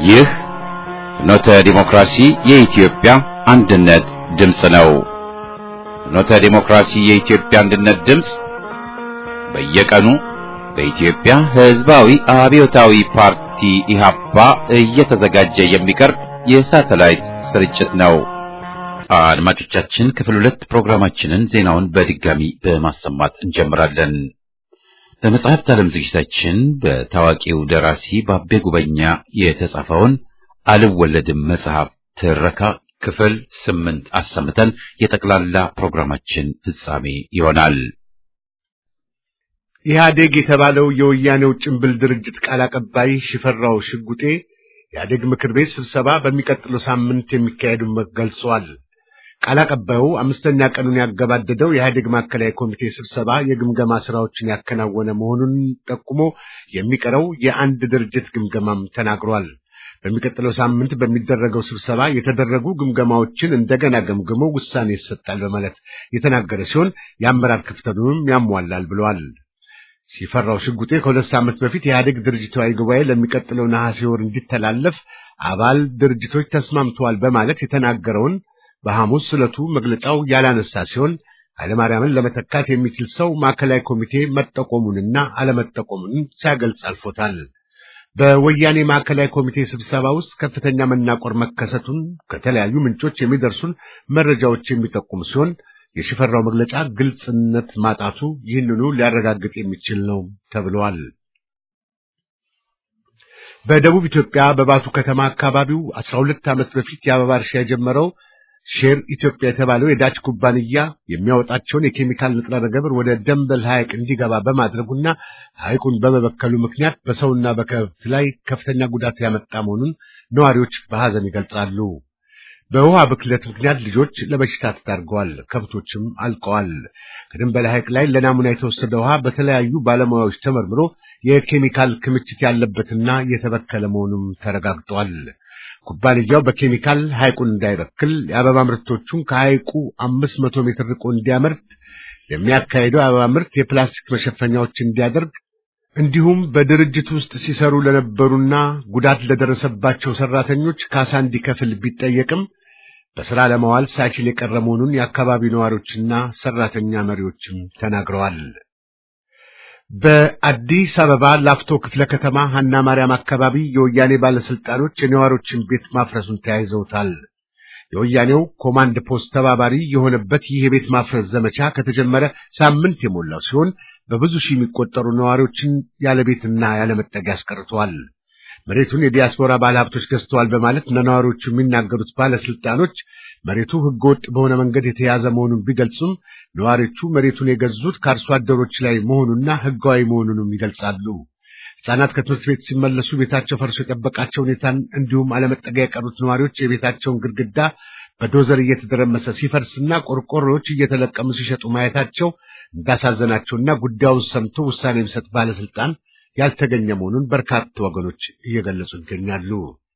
ይህ ፍኖተ ዲሞክራሲ የኢትዮጵያ አንድነት ድምፅ ነው። ፍኖተ ዲሞክራሲ የኢትዮጵያ አንድነት ድምፅ በየቀኑ በኢትዮጵያ ሕዝባዊ አብዮታዊ ፓርቲ ኢህአፓ እየተዘጋጀ የሚቀርብ የሳተላይት ስርጭት ነው። አድማጮቻችን ክፍል ሁለት ፕሮግራማችንን ዜናውን በድጋሚ በማሰማት እንጀምራለን። በመጽሐፍት ዓለም ዝግጅታችን በታዋቂው ደራሲ ባቤ ጉበኛ የተጻፈውን አልወለድም መጽሐፍ ትረካ ክፍል ስምንት አሰምተን የጠቅላላ ፕሮግራማችን ፍጻሜ ይሆናል። ኢህአዴግ የተባለው የወያኔው ጭንብል ድርጅት ቃል አቀባይ ሽፈራው ሽጉጤ ኢህአዴግ ምክር ቤት ስብሰባ በሚቀጥለው ሳምንት የሚካሄዱን ገልጿል። ቃል አቀባዩ አምስተኛ ቀኑን ያገባደደው የኢህአዴግ ማዕከላዊ ኮሚቴ ስብሰባ የግምገማ ስራዎችን ያከናወነ መሆኑን ጠቁሞ የሚቀረው የአንድ ድርጅት ግምገማም ተናግሯል። በሚቀጥለው ሳምንት በሚደረገው ስብሰባ የተደረጉ ግምገማዎችን እንደገና ገምግሞ ውሳኔ ይሰጣል በማለት የተናገረ ሲሆን የአመራር ክፍተቱንም ያሟላል ብለዋል። ሲፈራው ሽጉጤ ከሁለት ሳምንት በፊት የኢህአዴግ ድርጅታዊ ጉባኤ ለሚቀጥለው ነሐሴ ወር እንዲተላለፍ አባል ድርጅቶች ተስማምተዋል በማለት የተናገረውን በሐሙስ ዕለቱ መግለጫው ያላነሳ ሲሆን ኃይለማርያምን ለመተካት የሚችል ሰው ማዕከላዊ ኮሚቴ መጠቆሙንና አለመጠቆሙን ሲያገልጽ አልፎታል። በወያኔ ማዕከላዊ ኮሚቴ ስብሰባ ውስጥ ከፍተኛ መናቆር መከሰቱን ከተለያዩ ምንጮች የሚደርሱን መረጃዎች የሚጠቁሙ ሲሆን የሽፈራው መግለጫ ግልጽነት ማጣቱ ይህንኑ ሊያረጋግጥ የሚችል ነው ተብሏል። በደቡብ ኢትዮጵያ በባቱ ከተማ አካባቢው አስራ ሁለት ዓመት በፊት የአበባ እርሻ የጀመረው ሼር ኢትዮጵያ የተባለው የዳች ኩባንያ የሚያወጣቸውን የኬሚካል ንጥረ ነገር ወደ ደንበል ሐይቅ እንዲገባ በማድረጉና ሐይቁን በመበከሉ ምክንያት በሰውና በከብት ላይ ከፍተኛ ጉዳት ያመጣ መሆኑን ነዋሪዎች በሐዘን ይገልጻሉ። በውሃ ብክለት ምክንያት ልጆች ለበሽታ ተዳርገዋል፣ ከብቶችም አልቀዋል። ከደንበል ሐይቅ ላይ ለናሙና የተወሰደ ውሃ በተለያዩ ባለሙያዎች ተመርምሮ የኬሚካል ክምችት ያለበትና የተበከለ መሆኑም ተረጋግጧል። ኩባንያው በኬሚካል ሐይቁን እንዳይበክል የአበባ ምርቶቹን ከሐይቁ አምስት መቶ ሜትር ርቆ እንዲያመርት የሚያካሄደው የአበባ ምርት የፕላስቲክ መሸፈኛዎች እንዲያደርግ እንዲሁም በድርጅት ውስጥ ሲሰሩ ለነበሩና ጉዳት ለደረሰባቸው ሰራተኞች ካሳ እንዲከፍል ቢጠየቅም በሥራ ለማዋል ሳይችል የቀረ መሆኑን የአካባቢው ነዋሪዎችና ሰራተኛ መሪዎችም ተናግረዋል። በአዲስ አበባ ላፍቶ ክፍለ ከተማ ሀና ማርያም አካባቢ የወያኔ ባለስልጣኖች የነዋሪዎችን ቤት ማፍረሱን ተያይዘውታል። የወያኔው ኮማንድ ፖስት ተባባሪ የሆነበት ይህ የቤት ማፍረስ ዘመቻ ከተጀመረ ሳምንት የሞላው ሲሆን በብዙ ሺህ የሚቆጠሩ ነዋሪዎችን ያለ ቤትና ያለ መጠጊያ አስቀርተዋል። መሬቱን የዲያስፖራ ባለሀብቶች ገዝተዋል በማለት ለነዋሪዎቹ የሚናገሩት ባለስልጣኖች መሬቱ ሕገወጥ በሆነ መንገድ የተያዘ መሆኑን ቢገልጹም ነዋሪዎቹ መሬቱን የገዙት ከአርሶ አደሮች ላይ መሆኑና ሕጋዊ መሆኑንም ይገልጻሉ። ሕፃናት ከትምህርት ቤት ሲመለሱ ቤታቸው ፈርሶ የጠበቃቸው ሁኔታን እንዲሁም አለመጠጊያ የቀሩት ነዋሪዎች የቤታቸውን ግድግዳ በዶዘር እየተደረመሰ ሲፈርስና ቆርቆሮዎች እየተለቀሙ ሲሸጡ ማየታቸው እንዳሳዘናቸውና ጉዳዩን ሰምቶ ውሳኔ የሚሰጥ ባለስልጣን ያልተገኘ መሆኑን በርካታ ወገኖች እየገለጹ ይገኛሉ።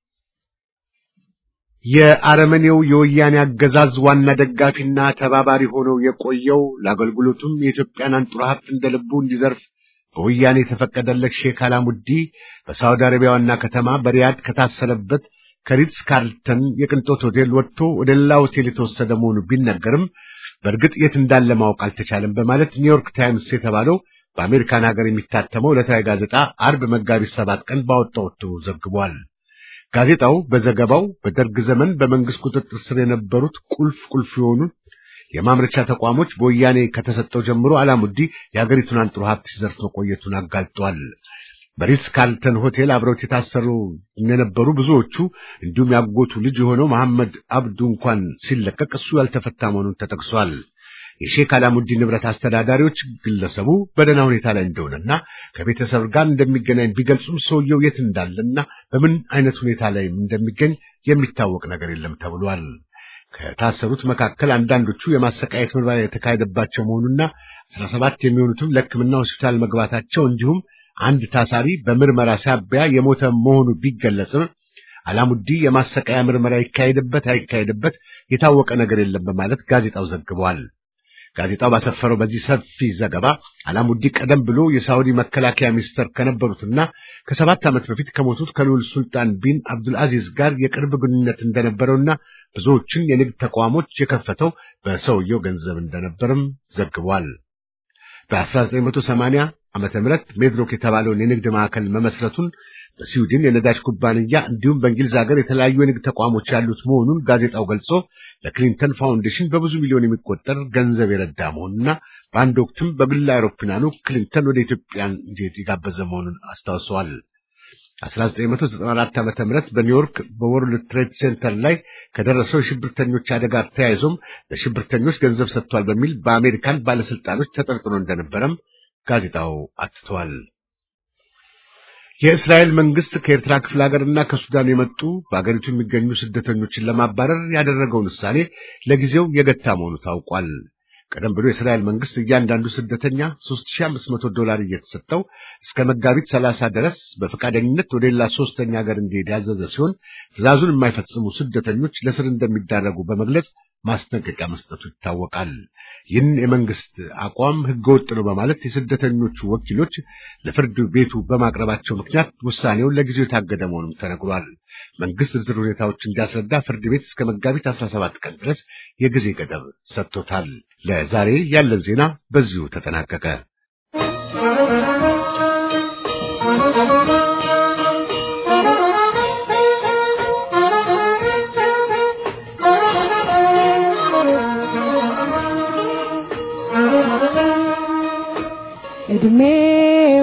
የአረመኔው የወያኔ አገዛዝ ዋና ደጋፊና ተባባሪ ሆነው የቆየው ለአገልግሎቱም የኢትዮጵያን አንጡራ ሀብት እንደ ልቡ እንዲዘርፍ በወያኔ የተፈቀደለት ሼክ አላሙዲ በሳውዲ አረቢያ ዋና ከተማ በሪያድ ከታሰረበት ከሪትስ ካርልተን የቅንጦት ሆቴል ወጥቶ ወደ ሌላ ሆቴል የተወሰደ መሆኑ ቢነገርም በእርግጥ የት እንዳለ ማወቅ አልተቻለም በማለት ኒውዮርክ ታይምስ የተባለው በአሜሪካን ሀገር የሚታተመው ዕለታዊ ጋዜጣ አርብ መጋቢት ሰባት ቀን ባወጣው እትሙ ዘግቧል። ጋዜጣው በዘገባው በደርግ ዘመን በመንግስት ቁጥጥር ስር የነበሩት ቁልፍ ቁልፍ የሆኑ የማምረቻ ተቋሞች በወያኔ ከተሰጠው ጀምሮ አላሙዲ የሀገሪቱን አንጥሮ ሀብት ሲዘርፍ መቆየቱን አጋልጧል። በሪትስ ካርልተን ሆቴል አብረውት የታሰሩ የነበሩ ብዙዎቹ እንዲሁም ያጎቱ ልጅ የሆነው መሐመድ አብዱ እንኳን ሲለቀቅ እሱ ያልተፈታ መሆኑን ተጠቅሷል። የሼክ አላሙዲ ንብረት አስተዳዳሪዎች ግለሰቡ በደህና ሁኔታ ላይ እንደሆነና ከቤተሰብ ጋር እንደሚገናኝ ቢገልጹም ሰውየው የት እንዳለና በምን አይነት ሁኔታ ላይ እንደሚገኝ የሚታወቅ ነገር የለም ተብሏል። ከታሰሩት መካከል አንዳንዶቹ የማሰቃየት ምርመራ የተካሄደባቸው መሆኑና አስራ ሰባት የሚሆኑትም ለሕክምና ሆስፒታል መግባታቸው እንዲሁም አንድ ታሳሪ በምርመራ ሳቢያ የሞተ መሆኑ ቢገለጽም አላሙዲ የማሰቃያ ምርመራ ይካሄድበት አይካሄድበት የታወቀ ነገር የለም በማለት ጋዜጣው ዘግቧል። ጋዜጣው ባሰፈረው በዚህ ሰፊ ዘገባ አላሙዲ ቀደም ብሎ የሳውዲ መከላከያ ሚኒስተር ከነበሩትና ከሰባት ዓመት በፊት ከሞቱት ከልዑል ሱልጣን ቢን አብዱልአዚዝ ጋር የቅርብ ግንኙነት እንደነበረውና ብዙዎችን የንግድ ተቋሞች የከፈተው በሰውየው ገንዘብ እንደነበርም ዘግቧል። በ1980 ዓመተ ምህረት ሜድሮክ የተባለውን የንግድ ማዕከል መመስረቱን በስዊድን የነዳጅ ኩባንያ እንዲሁም በእንግሊዝ ሀገር የተለያዩ የንግድ ተቋሞች ያሉት መሆኑን ጋዜጣው ገልጾ ለክሊንተን ፋውንዴሽን በብዙ ሚሊዮን የሚቆጠር ገንዘብ የረዳ መሆኑና በአንድ ወቅትም በግል አውሮፕላኑ ክሊንተን ወደ ኢትዮጵያ እንዲሄድ የጋበዘ መሆኑን አስታውሰዋል። 1994 ዓመተ ምህረት በኒውዮርክ በወርልድ ትሬድ ሴንተር ላይ ከደረሰው የሽብርተኞች አደጋ ተያይዞም ለሽብርተኞች ገንዘብ ሰጥቷል በሚል በአሜሪካን ባለስልጣኖች ተጠርጥሮ እንደነበረም ጋዜጣው አትተዋል። የእስራኤል መንግስት ከኤርትራ ክፍለ ሀገርና ከሱዳን የመጡ በአገሪቱ የሚገኙ ስደተኞችን ለማባረር ያደረገውን ውሳኔ ለጊዜው የገታ መሆኑ ታውቋል። ቀደም ብሎ የእስራኤል መንግስት እያንዳንዱ ስደተኛ 3500 ዶላር እየተሰጠው እስከ መጋቢት 30 ድረስ በፈቃደኝነት ወደ ሌላ ሶስተኛ ሀገር እንዲሄድ ያዘዘ ሲሆን ትዕዛዙን የማይፈጽሙ ስደተኞች ለስር እንደሚዳረጉ በመግለጽ ማስጠንቀቂያ መስጠቱ ይታወቃል። ይህን የመንግስት አቋም ህገወጥ ነው በማለት የስደተኞቹ ወኪሎች ለፍርድ ቤቱ በማቅረባቸው ምክንያት ውሳኔውን ለጊዜው የታገደ መሆኑም ተነግሯል። መንግስት ዝርዝር ሁኔታዎች እንዲያስረዳ ፍርድ ቤት እስከ መጋቢት 17 ቀን ድረስ የጊዜ ገደብ ሰጥቶታል። ለዛሬ ያለን ዜና በዚሁ ተጠናቀቀ። እድሜው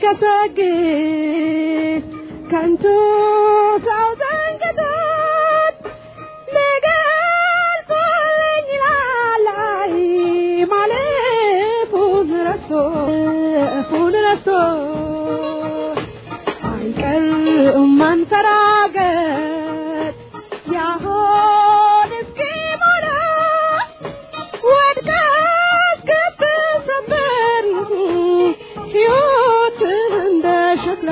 ሲገሰግስ ከንቱ ሰው ዘንግቶት ሊገልጸኝ ይላል ማለፉን ረስቶ እፉን ረስቶ አይቀርም ማንፈራገጥ ያሆን እስኪሞላ ወድቃ እስክትሰበር ሕይወት እንደ ሸክላ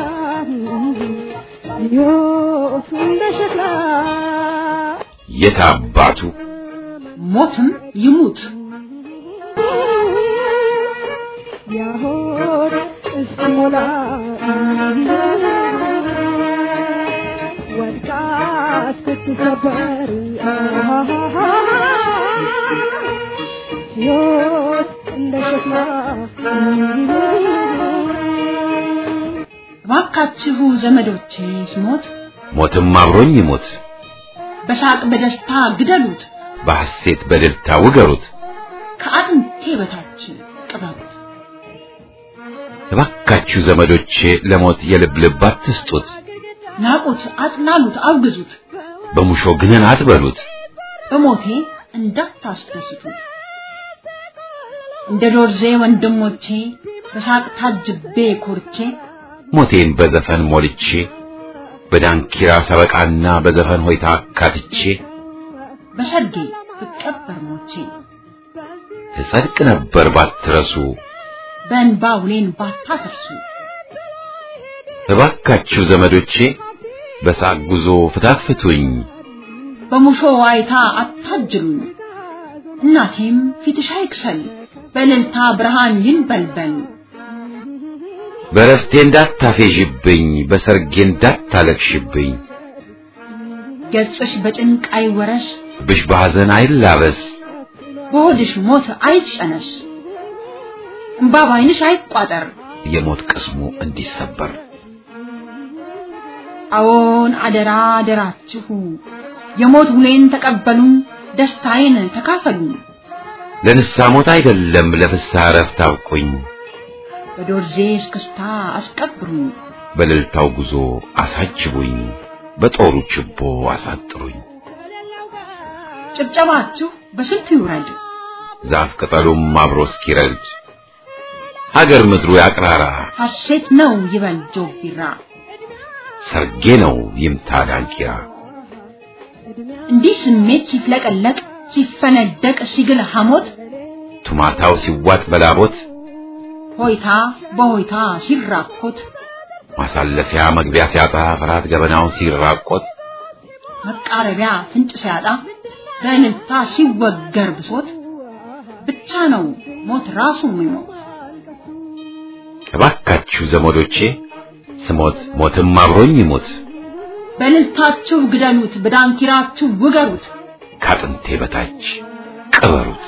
ሕይወት እንደ ሸክላ የት አባቱ ሞትም ይሙት ያሆን እስኪሞላ ወድቃ እስክትሰበር ሕይወት እንደ ሸክላ እባካችሁ ዘመዶቼ ስሞት ሞትም አብሮኝ ይሞት፣ በሳቅ በደስታ ግደሉት፣ በሐሴት በእልልታ ውገሩት። ከአጥንቴ በታች ቅበሩት። እባካችሁ ዘመዶቼ ለሞት የልብ ልብ አትስጡት፣ ናቁት፣ አጥላሉት፣ አውግዙት፣ በሙሾ ግነን አትበሉት። በሞቴ እንዳታስደስቱት። እንደ ዶርዜ ወንድሞቼ በሳቅ ታጅቤ ኮርቼ ሞቴን በዘፈን ሞልቼ በዳንኪራ ሰበቃና በዘፈን ሆይታ አካትቼ በሰርጌ ብቀበር ሞቼ እጸድቅ ነበር ባትረሱ። በእንባ ውሌን ባታፈርሱ እባካችሁ ዘመዶቼ በሳቅ ጉዞ ፍታት ፍቱኝ፣ በሙሾ ዋይታ አታጅሉኝ። እናቴም ፊትሽ አይክሰል በእልልታ ብርሃን ይንበልበል። በረፍቴ እንዳታፌዥብኝ፣ በሰርጌ እንዳታለቅሽብኝ፣ ገጽሽ በጭንቅ አይወረስ፣ ብሽ በሐዘን አይላበስ፣ በሆድሽ ሞት አይጨነስ፣ እምባ ባይንሽ አይቋጠር። የሞት ቅስሙ እንዲሰበር አዎን አደራ አደራችሁ የሞት ውሌን ተቀበሉ፣ ደስታዬን ተካፈሉ። ለንስሐ ሞት አይደለም ለፍስሐ እረፍት አብቁኝ፣ በዶርዜ እስክስታ አስቀብሩኝ፣ በእልልታው ጉዞ አሳጅቡኝ፣ በጦሩ ችቦ አሳጥሩኝ። ጭብጨባችሁ በስንቱ ይውረድ፣ ዛፍ ቅጠሉም አብሮ እስኪረድ ሀገር ምድሩ ያቅራራ፣ ሐሴት ነው ይበል ጆቢራ። ሰርጌ ነው ይምታ ዳንኪራ። እንዲህ ስሜት ሲፍለቀለቅ ሲፈነደቅ ሲግል ሐሞት ቱማታው ሲዋጥ በላቦት ሆይታ በሆይታ ሲራኮት ማሳለፊያ መግቢያ ሲያጣ ፍርሃት ገበናውን ሲራቆት መቃረቢያ ፍንጭ ሲያጣ በእልልታ ሲወገር ብሶት ብቻ ነው ሞት ራሱ የሚሞት። እባካችሁ ዘመዶቼ ስሞት ሞትም አብሮኝ ይሞት በልልታችሁ ግደሉት፣ በዳንኪራችሁ ውገሩት። ካጥንቴ በታች ቅበሩት።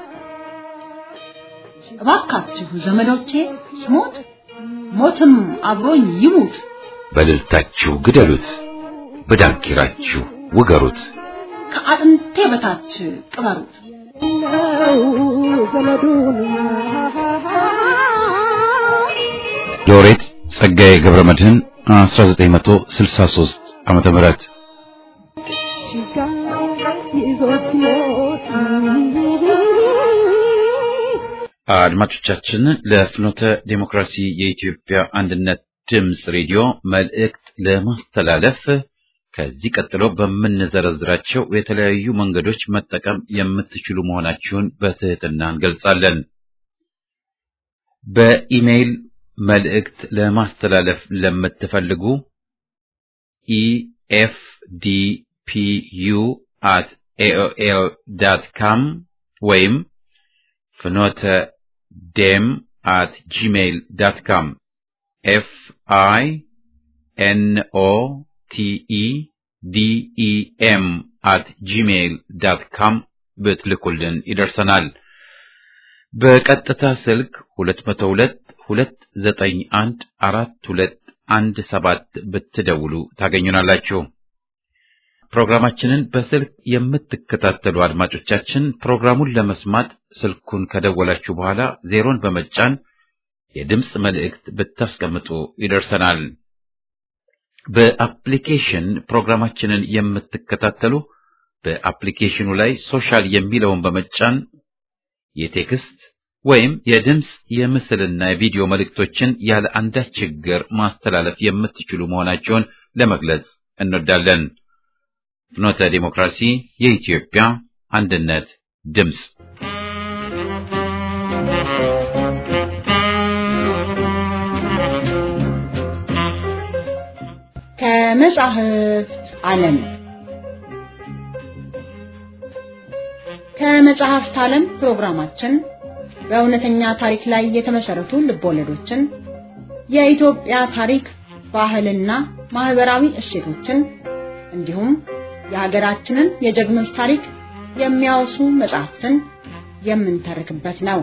እባካችሁ ዘመዶቼ ስሞት ሞትም አብሮኝ ይሙት። በልልታችሁ ግደሉት፣ በዳንኪራችሁ ውገሩት። ከአጥንቴ በታች ቅበሩት። ነው ዘመዱን ሎሬት ጸጋዬ ገብረ መድህን 1963 ዓመተ ምህረት ችጋ ይዞት ሲሞት አድማጮቻችን ለፍኖተ ዴሞክራሲ የኢትዮጵያ አንድነት ድምፅ ሬዲዮ መልእክት ለማስተላለፍ ከዚህ ቀጥሎ በምንዘረዝራቸው የተለያዩ መንገዶች መጠቀም የምትችሉ መሆናችሁን በትህትና እንገልጻለን። በኢሜይል መልእክት ለማስተላለፍ ለምትፈልጉ ኢኤፍዲፒዩ አት ኤኦኤል ዳት ካም ወይም ፍኖተ ዴም አት ጂሜይል ዳት ካም ኤፍ አይ ኤን ኦ ቲ ኢ ዲ ኢ ኤም አት ጂሜይል ዳት ካም ብትልኩልን ይደርሰናል። በቀጥታ ስልክ 202 291 4217 ብትደውሉ ታገኙናላችሁ። ፕሮግራማችንን በስልክ የምትከታተሉ አድማጮቻችን ፕሮግራሙን ለመስማት ስልኩን ከደወላችሁ በኋላ ዜሮን በመጫን የድምፅ መልእክት ብታስቀምጡ ይደርሰናል። በአፕሊኬሽን ፕሮግራማችንን የምትከታተሉ በአፕሊኬሽኑ ላይ ሶሻል የሚለውን በመጫን የቴክስት ወይም የድምፅ የምስልና የቪዲዮ መልእክቶችን ያለ አንዳች ችግር ማስተላለፍ የምትችሉ መሆናቸውን ለመግለጽ እንወዳለን። ፍኖተ ዲሞክራሲ የኢትዮጵያ አንድነት ድምፅ ከመጻሕፍት ዓለም ከመጽሐፍት ዓለም ፕሮግራማችን በእውነተኛ ታሪክ ላይ የተመሰረቱ ልቦለዶችን፣ የኢትዮጵያ ታሪክ፣ ባህልና ማህበራዊ እሴቶችን እንዲሁም የሀገራችንን የጀግኖች ታሪክ የሚያወሱ መጽሐፍትን የምንተርክበት ነው።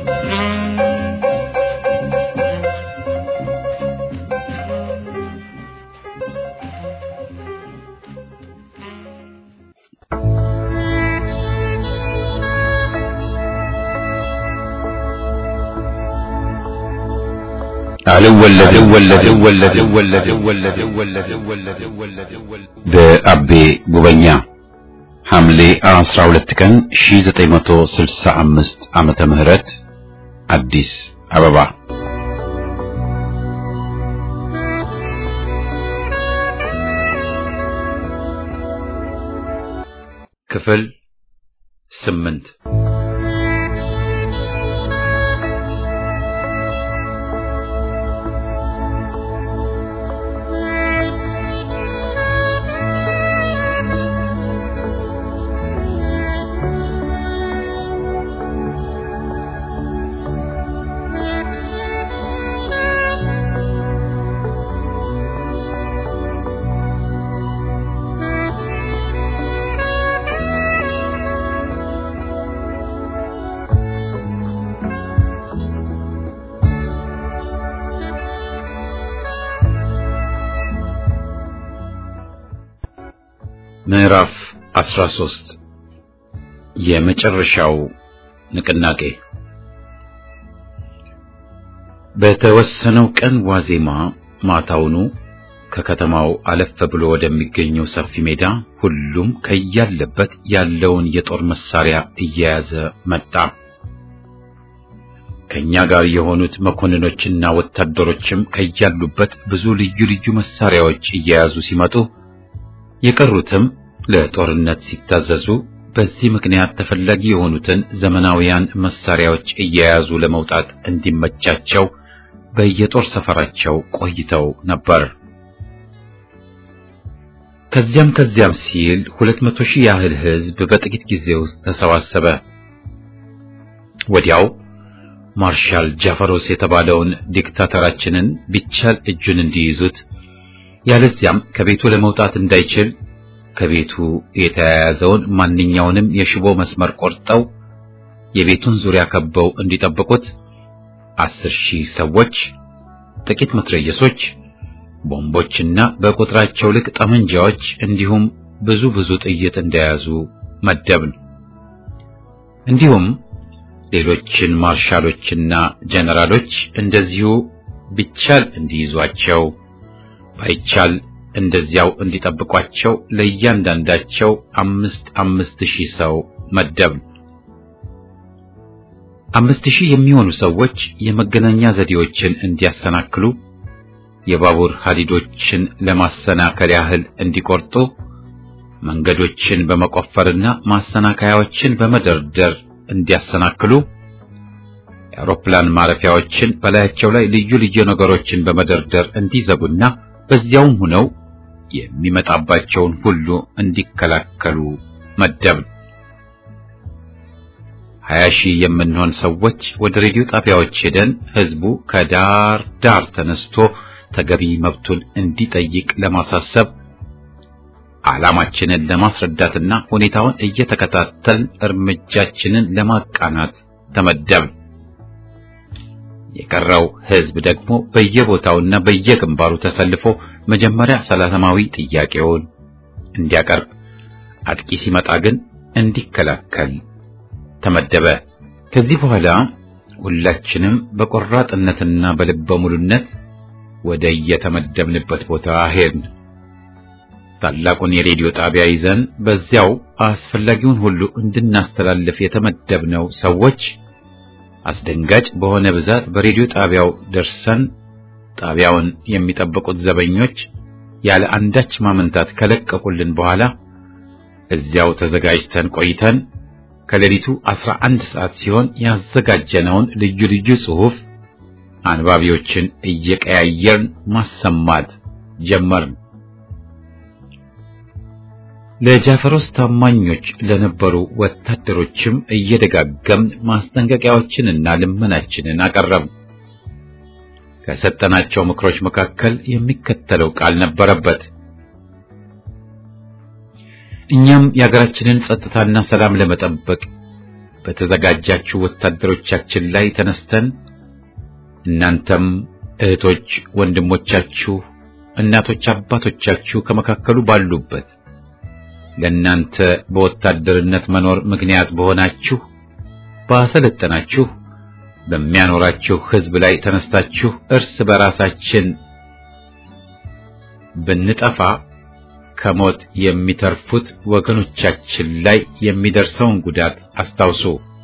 በአቤ ጉበኛ ሐምሌ 12 ቀን 1965 ዓመተ ምህረት አዲስ አበባ ክፍል ስምንት ምዕራፍ 13 የመጨረሻው ንቅናቄ በተወሰነው ቀን ዋዜማ ማታውኑ ከከተማው አለፍ ብሎ ወደሚገኘው ሰፊ ሜዳ ሁሉም ከያለበት ያለውን የጦር መሳሪያ እየያዘ መጣ። ከኛ ጋር የሆኑት መኮንኖችና ወታደሮችም ከያሉበት ብዙ ልዩ ልዩ መሳሪያዎች እየያዙ ሲመጡ የቀሩትም ለጦርነት ሲታዘዙ በዚህ ምክንያት ተፈላጊ የሆኑትን ዘመናዊያን መሳሪያዎች እየያዙ ለመውጣት እንዲመቻቸው በየጦር ሰፈራቸው ቆይተው ነበር። ከዚያም ከዚያም ሲል ሁለት መቶ ሺህ ያህል ሕዝብ በጥቂት ጊዜ ውስጥ ተሰባሰበ። ወዲያው ማርሻል ጃፈሮስ የተባለውን ዲክታተራችንን ቢቻል እጁን እንዲይዙት ያለዚያም ከቤቱ ለመውጣት እንዳይችል ከቤቱ የተያያዘውን ማንኛውንም የሽቦ መስመር ቆርጠው የቤቱን ዙሪያ ከበው እንዲጠብቁት አስር ሺህ ሰዎች፣ ጥቂት መትረየሶች፣ ቦምቦችና በቁጥራቸው ልክ ጠመንጃዎች እንዲሁም ብዙ ብዙ ጥይት እንደያዙ መደብን። እንዲሁም ሌሎችን ማርሻሎችና ጀነራሎች እንደዚሁ ቢቻል እንዲይዟቸው ባይቻል እንደዚያው እንዲጠብቋቸው ለእያንዳንዳቸው አምስት አምስት ሺህ ሰው መደብን። አምስት ሺህ የሚሆኑ ሰዎች የመገናኛ ዘዴዎችን እንዲያሰናክሉ፣ የባቡር ሀዲዶችን ለማሰናከል ያህል እንዲቆርጡ፣ መንገዶችን በመቆፈርና ማሰናከያዎችን በመደርደር እንዲያሰናክሉ፣ የአውሮፕላን ማረፊያዎችን በላያቸው ላይ ልዩ ልዩ ነገሮችን በመደርደር እንዲዘጉና በዚያውም ሆነው የሚመጣባቸውን ሁሉ እንዲከላከሉ መደብን። ሀያ ሺህ የምንሆን ሰዎች ወደ ሬዲዮ ጣቢያዎች ሄደን ህዝቡ ከዳር ዳር ተነስቶ ተገቢ መብቱን እንዲጠይቅ ለማሳሰብ ዓላማችንን ለማስረዳትና ሁኔታውን እየተከታተልን እርምጃችንን ለማቃናት ተመደብን። የቀረው ህዝብ ደግሞ በየቦታውና በየግንባሩ ተሰልፎ መጀመሪያ ሰላማዊ ጥያቄውን እንዲያቀርብ፣ አጥቂ ሲመጣ ግን እንዲከላከል ተመደበ። ከዚህ በኋላ ሁላችንም በቆራጥነትና በልበ ሙሉነት ወደ የተመደብንበት ቦታ ሄድን። ታላቁን የሬዲዮ ጣቢያ ይዘን በዚያው አስፈላጊውን ሁሉ እንድናስተላልፍ የተመደብነው ሰዎች አስደንጋጭ በሆነ ብዛት በሬዲዮ ጣቢያው ደርሰን ጣቢያውን የሚጠብቁት ዘበኞች ያለ አንዳች ማመንታት ከለቀቁልን በኋላ እዚያው ተዘጋጅተን ቆይተን ከሌሊቱ አስራ አንድ ሰዓት ሲሆን ያዘጋጀነውን ልዩ ልዩ ጽሑፍ አንባቢዎችን እየቀያየርን ማሰማት ጀመርን። ለጃፈሮስ ታማኞች ለነበሩ ወታደሮችም እየደጋገምን ማስጠንቀቂያዎችንና ልመናችንን አቀረብን። ከሰጠናቸው ምክሮች መካከል የሚከተለው ቃል ነበረበት። እኛም የሀገራችንን ጸጥታና ሰላም ለመጠበቅ በተዘጋጃችሁ ወታደሮቻችን ላይ ተነስተን እናንተም እህቶች፣ ወንድሞቻችሁ፣ እናቶች፣ አባቶቻችሁ ከመካከሉ ባሉበት ለእናንተ በወታደርነት መኖር ምክንያት በሆናችሁ ባሰለጠናችሁ በሚያኖራችሁ ሕዝብ ላይ ተነስታችሁ እርስ በራሳችን ብንጠፋ ከሞት የሚተርፉት ወገኖቻችን ላይ የሚደርሰውን ጉዳት አስታውሱ።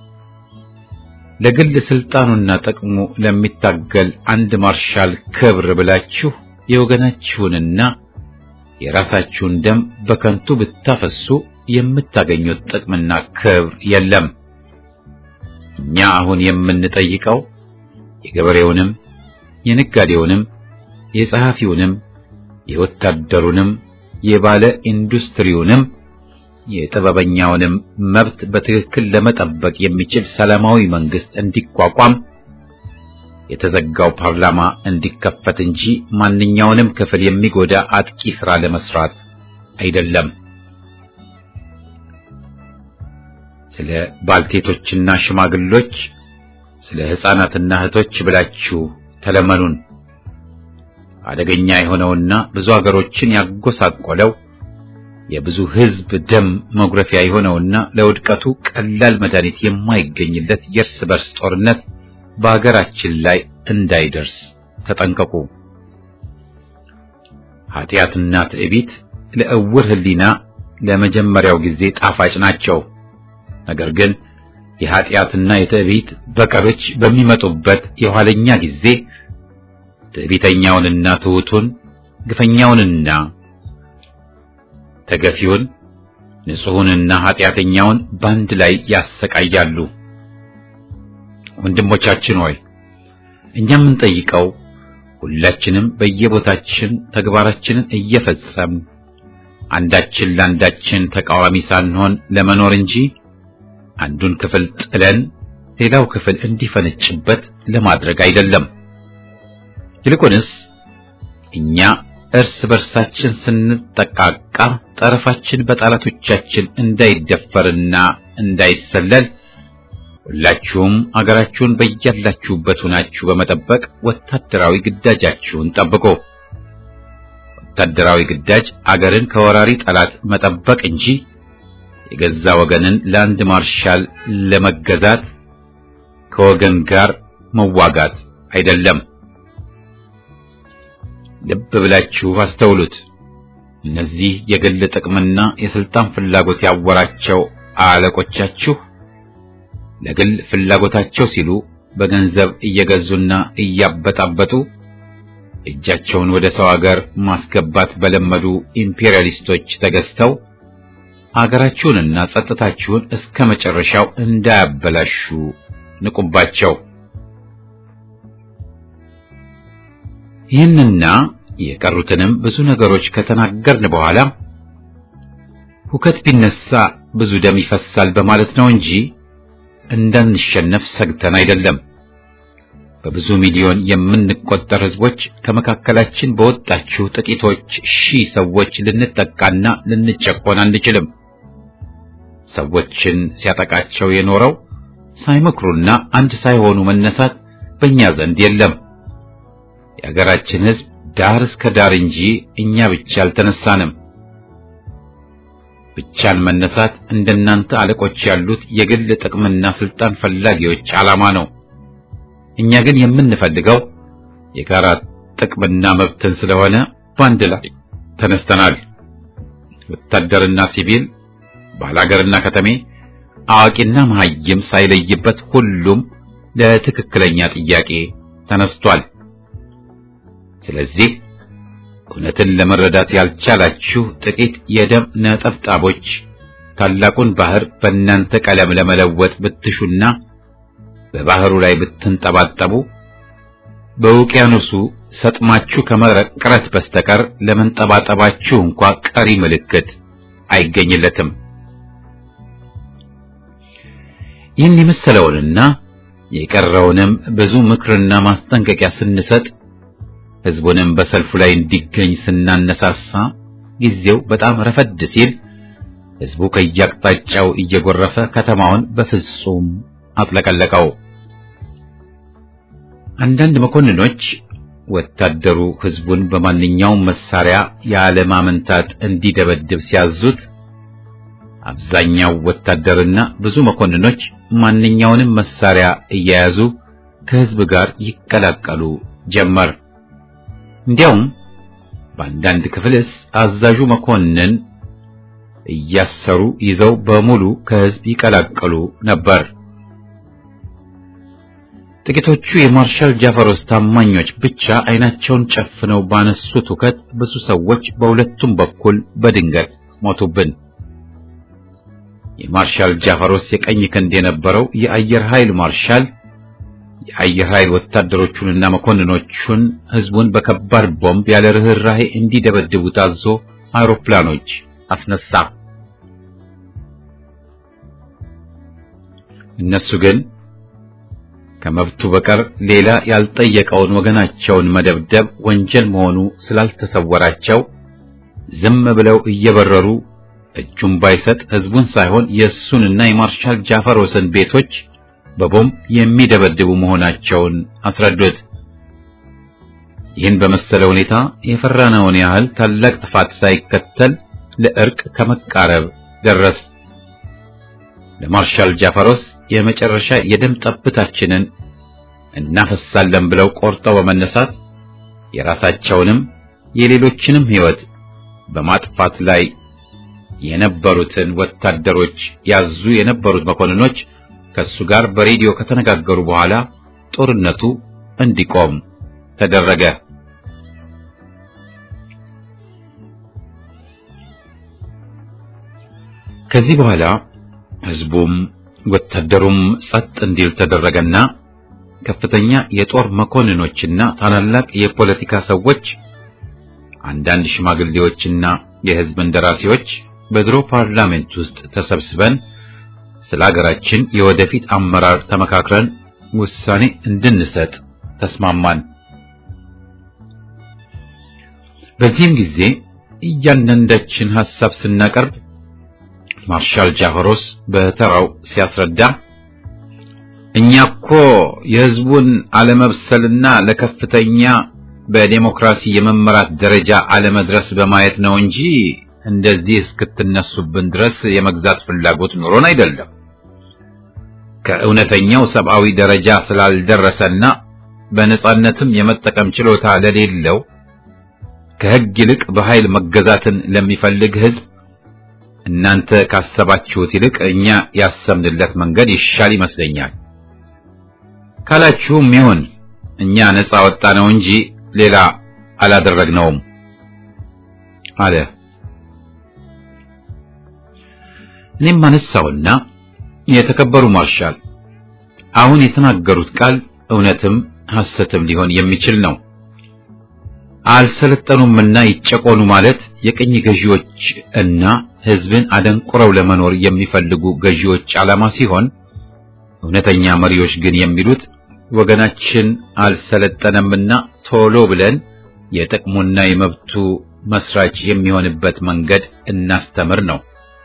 ለግል ስልጣኑና ጥቅሙ ለሚታገል አንድ ማርሻል ክብር ብላችሁ የወገናችሁንና የራሳችሁን ደም በከንቱ ብታፈሱ የምታገኙት ጥቅምና ክብር የለም። እኛ አሁን የምንጠይቀው የገበሬውንም፣ የነጋዴውንም፣ የጸሐፊውንም፣ የወታደሩንም፣ የባለ ኢንዱስትሪውንም፣ የጥበበኛውንም መብት በትክክል ለመጠበቅ የሚችል ሰላማዊ መንግስት እንዲቋቋም የተዘጋው ፓርላማ እንዲከፈት እንጂ ማንኛውንም ክፍል የሚጎዳ አጥቂ ሥራ ለመስራት አይደለም። ስለ ባልቴቶችና ሽማግሎች፣ ስለ ሕፃናትና እህቶች ብላችሁ ተለመኑን። አደገኛ የሆነውና ብዙ አገሮችን ያጎሳቆለው የብዙ ሕዝብ ደም መጉረፊያ የሆነውና ለውድቀቱ ቀላል መድኃኒት የማይገኝለት የእርስ በርስ ጦርነት በአገራችን ላይ እንዳይደርስ ተጠንቀቁ። ኃጢአትና ትዕቢት ለእውር ሕሊና ለመጀመሪያው ጊዜ ጣፋጭ ናቸው። ነገር ግን የኃጢአትና የትዕቢት በቀሎች በሚመጡበት የኋለኛ ጊዜ ትዕቢተኛውንና ትሑቱን፣ ግፈኛውንና ተገፊውን፣ ንጹሑንና ኃጢአተኛውን በአንድ ላይ ያሰቃያሉ። ወንድሞቻችን ሆይ እኛ የምንጠይቀው ሁላችንም በየቦታችን ተግባራችንን እየፈጸም አንዳችን ለአንዳችን ተቃዋሚ ሳንሆን ለመኖር እንጂ አንዱን ክፍል ጥለን ሌላው ክፍል እንዲፈነጭበት ለማድረግ አይደለም። ይልቁንስ እኛ እርስ በርሳችን ስንጠቃቃ ጠረፋችን በጠላቶቻችን እንዳይደፈርና እንዳይሰለል ሁላችሁም አገራችሁን በያላችሁበት ሆናችሁ በመጠበቅ ወታደራዊ ግዳጃችሁን ጠብቁ። ወታደራዊ ግዳጅ አገርን ከወራሪ ጠላት መጠበቅ እንጂ የገዛ ወገንን ለአንድ ማርሻል ለመገዛት ከወገን ጋር መዋጋት አይደለም። ልብ ብላችሁ አስተውሉት። እነዚህ የግል ጥቅምና የስልጣን ፍላጎት ያወራቸው አለቆቻችሁ ለግል ፍላጎታቸው ሲሉ በገንዘብ እየገዙና እያበጣበጡ እጃቸውን ወደ ሰው አገር ማስገባት በለመዱ ኢምፔሪያሊስቶች ተገዝተው አገራችሁንና ጸጥታችሁን እስከ መጨረሻው እንዳያበላሹ ንቁባቸው። ይህንና የቀሩትንም ብዙ ነገሮች ከተናገርን በኋላ ሁከት ቢነሳ ብዙ ደም ይፈሳል በማለት ነው እንጂ እንዳንሸነፍ ሰግተን አይደለም። በብዙ ሚሊዮን የምንቆጠር ህዝቦች ከመካከላችን በወጣችሁ ጥቂቶች ሺህ ሰዎች ልንጠቃና ልንጨቆን አንችልም። ሰዎችን ሲያጠቃቸው የኖረው ሳይመክሩና አንድ ሳይሆኑ መነሳት በእኛ ዘንድ የለም። የሀገራችን ህዝብ ዳር እስከ ዳር እንጂ እኛ ብቻ አልተነሳንም። ብቻን መነሳት እንደናንተ አለቆች ያሉት የግል ጥቅምና ስልጣን ፈላጊዎች ዓላማ ነው። እኛ ግን የምንፈልገው የጋራ ጥቅምና መብትን ስለሆነ በአንድ ላይ ተነስተናል። ወታደርና ሲቪል፣ ባላገርና ከተሜ፣ አዋቂና መሐይም ሳይለይበት ሁሉም ለትክክለኛ ጥያቄ ተነስቷል። ስለዚህ እውነትን ለመረዳት ያልቻላችሁ ጥቂት የደም ነጠብጣቦች ታላቁን ባህር በእናንተ ቀለም ለመለወጥ ብትሹና በባህሩ ላይ ብትንጠባጠቡ በውቅያኖሱ ሰጥማችሁ ከመቅረት በስተቀር ለመንጠባጠባችሁ እንኳ ቀሪ ምልክት አይገኝለትም። ይህን የመሰለውንና የቀረውንም ብዙ ምክርና ማስጠንቀቂያ ስንሰጥ ህዝቡንም በሰልፉ ላይ እንዲገኝ ስናነሳሳ ጊዜው በጣም ረፈድ ሲል ህዝቡ ከየአቅጣጫው እየጎረፈ ከተማውን በፍጹም አጥለቀለቀው። አንዳንድ መኮንኖች ወታደሩ ህዝቡን በማንኛውም መሳሪያ ያለማመንታት እንዲደበድብ ሲያዙት፣ አብዛኛው ወታደርና ብዙ መኮንኖች ማንኛውንም መሳሪያ እየያዙ ከህዝብ ጋር ይቀላቀሉ ጀመር። እንዲያውም በአንዳንድ ክፍልስ አዛዡ መኮንን እያሰሩ ይዘው በሙሉ ከህዝብ ይቀላቀሉ ነበር። ጥቂቶቹ የማርሻል ጃፈሮስ ታማኞች ብቻ አይናቸውን ጨፍነው ባነሱት ሁከት ብዙ ሰዎች በሁለቱም በኩል በድንገት ሞቱብን። የማርሻል ጃፈሮስ የቀኝ ክንድ የነበረው የአየር ኃይል ማርሻል የአየር ኃይል ወታደሮቹንና መኮንኖቹን ህዝቡን በከባድ ቦምብ ያለ ርህራሄ እንዲደበድቡ ታዞ አውሮፕላኖች አስነሳ። እነሱ ግን ከመብቱ በቀር ሌላ ያልጠየቀውን ወገናቸውን መደብደብ ወንጀል መሆኑ ስላልተሰወራቸው ዝም ብለው እየበረሩ እጁን ባይሰጥ ህዝቡን ሳይሆን የእሱንና የማርሻል ጃፈሮስን ቤቶች በቦምብ የሚደበድቡ መሆናቸውን አስረዱት። ይህን በመሰለ ሁኔታ የፈራነውን ያህል ታላቅ ጥፋት ሳይከተል ለእርቅ ከመቃረብ ደረስ። ለማርሻል ጃፈሮስ የመጨረሻ የደም ጠብታችንን እናፈሳለን ብለው ቆርጠው በመነሳት የራሳቸውንም የሌሎችንም ሕይወት በማጥፋት ላይ የነበሩትን ወታደሮች ያዙ የነበሩት መኮንኖች ከሱ ጋር በሬዲዮ ከተነጋገሩ በኋላ ጦርነቱ እንዲቆም ተደረገ። ከዚህ በኋላ ህዝቡም ወታደሩም ጸጥ እንዲል ተደረገና ከፍተኛ የጦር መኮንኖችና ታላላቅ የፖለቲካ ሰዎች፣ አንዳንድ ሽማግሌዎችና የህዝብ እንደራሴዎች በድሮ ፓርላሜንት ውስጥ ተሰብስበን ስለ ሀገራችን የወደፊት አመራር ተመካክረን ውሳኔ እንድንሰጥ ተስማማን። በዚህም ጊዜ እያንዳንዳችን ሐሳብ ስናቀርብ ማርሻል ጃፈሮስ በተራው ሲያስረዳ እኛ እኮ የሕዝቡን አለመብሰልና ለከፍተኛ በዴሞክራሲ የመመራት ደረጃ አለመድረስ በማየት ነው እንጂ እንደዚህ እስክትነሱብን ድረስ የመግዛት ፍላጎት ኑሮን አይደለም። ከእውነተኛው ሰብአዊ ደረጃ ስላልደረሰና በነጻነትም የመጠቀም ችሎታ ለሌለው ከሕግ ይልቅ በኃይል መገዛትን ለሚፈልግ ሕዝብ እናንተ ካሰባችሁት ይልቅ እኛ ያሰብንለት መንገድ ይሻል ይመስለኛል ካላችሁም ይሁን እኛ ነጻ ወጣ ነው እንጂ ሌላ አላደረግነውም አለ። እኔም አነሳውና የተከበሩ ማርሻል አሁን የተናገሩት ቃል እውነትም ሐሰትም ሊሆን የሚችል ነው። አልሰለጠኑምና ይጨቆኑ ማለት የቅኝ ገዢዎች እና ሕዝብን አደንቁረው ለመኖር የሚፈልጉ ገዢዎች ዓላማ ሲሆን እውነተኛ መሪዎች ግን የሚሉት ወገናችን አልሰለጠነምና ቶሎ ብለን የጥቅሙና የመብቱ መስራች የሚሆንበት መንገድ እናስተምር ነው።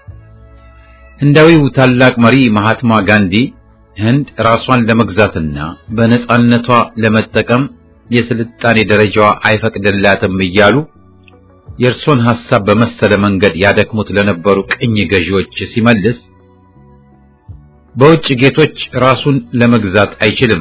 ህንዳዊው ታላቅ መሪ መሃትማ ጋንዲ ህንድ ራሷን ለመግዛትና በነጻነቷ ለመጠቀም የስልጣኔ ደረጃዋ አይፈቅድላትም እያሉ የእርሶን ሐሳብ በመሰለ መንገድ ያደክሙት ለነበሩ ቅኝ ገዢዎች ሲመልስ በውጭ ጌቶች ራሱን ለመግዛት አይችልም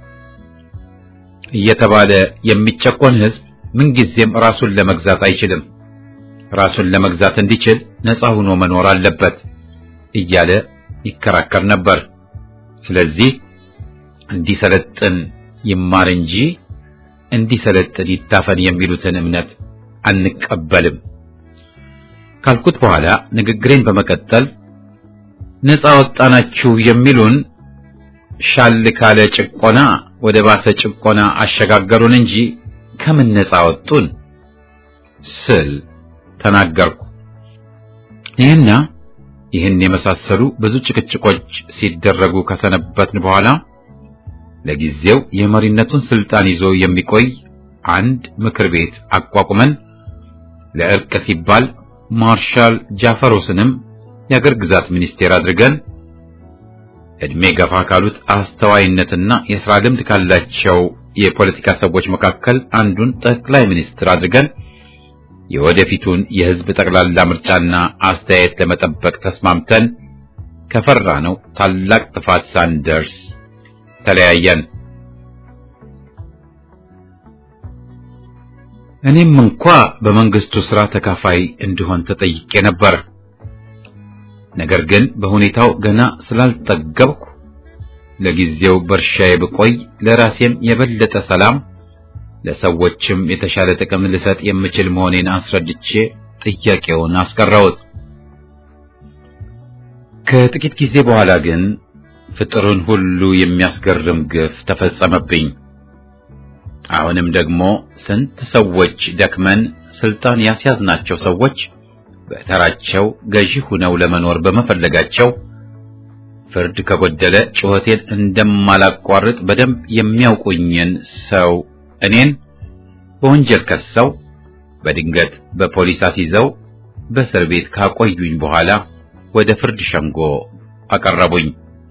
እየተባለ የሚጨቆን ህዝብ ምንጊዜም ራሱን ለመግዛት አይችልም። ራሱን ለመግዛት እንዲችል ነፃ ሆኖ መኖር አለበት እያለ ይከራከር ነበር። ስለዚህ እንዲሰለጥን ይማር እንጂ እንዲሰለጥን ይታፈን የሚሉትን እምነት አንቀበልም ካልኩት በኋላ ንግግሬን በመቀጠል ነፃ ወጣናችሁ የሚሉን ሻል ካለ ጭቆና ወደ ባሰ ጭቆና አሸጋገሩን እንጂ ከምን ነፃ ወጡን ስል ተናገርኩ። ይህና ይህን የመሳሰሉ ብዙ ጭቅጭቆች ሲደረጉ ከሰነበትን በኋላ ለጊዜው የመሪነቱን ስልጣን ይዞ የሚቆይ አንድ ምክር ቤት አቋቁመን ለእርቅ ሲባል ማርሻል ጃፈሮስንም የአገር ግዛት ሚኒስቴር አድርገን እድሜ ገፋ ካሉት አስተዋይነትና የሥራ ልምድ ካላቸው የፖለቲካ ሰዎች መካከል አንዱን ጠቅላይ ሚኒስትር አድርገን የወደፊቱን የሕዝብ ጠቅላላ ምርጫና አስተያየት ለመጠበቅ ተስማምተን ከፈራ ነው ታላቅ ጥፋት ሳንደርስ ተለያየን። እኔም እንኳ በመንግስቱ ሥራ ተካፋይ እንድሆን ተጠይቄ ነበር። ነገር ግን በሁኔታው ገና ስላልጠገብኩ ለጊዜው በእርሻዬ ብቆይ ለራሴም የበለጠ ሰላም ለሰዎችም የተሻለ ጥቅም ልሰጥ የምችል መሆኔን አስረድቼ ጥያቄውን አስቀረውት። ከጥቂት ጊዜ በኋላ ግን ፍጥሩን ሁሉ የሚያስገርም ግፍ ተፈጸመብኝ። አሁንም ደግሞ ስንት ሰዎች ደክመን ስልጣን ያስያዝናቸው ሰዎች በተራቸው ገዢ ሁነው ለመኖር በመፈለጋቸው ፍርድ ከጎደለ ጩኸቴን እንደማላቋርጥ በደንብ የሚያውቁኝን ሰው እኔን በወንጀል ከሰው በድንገት በፖሊስ አስይዘው በእስር ቤት ካቆዩኝ በኋላ ወደ ፍርድ ሸንጎ አቀረቡኝ።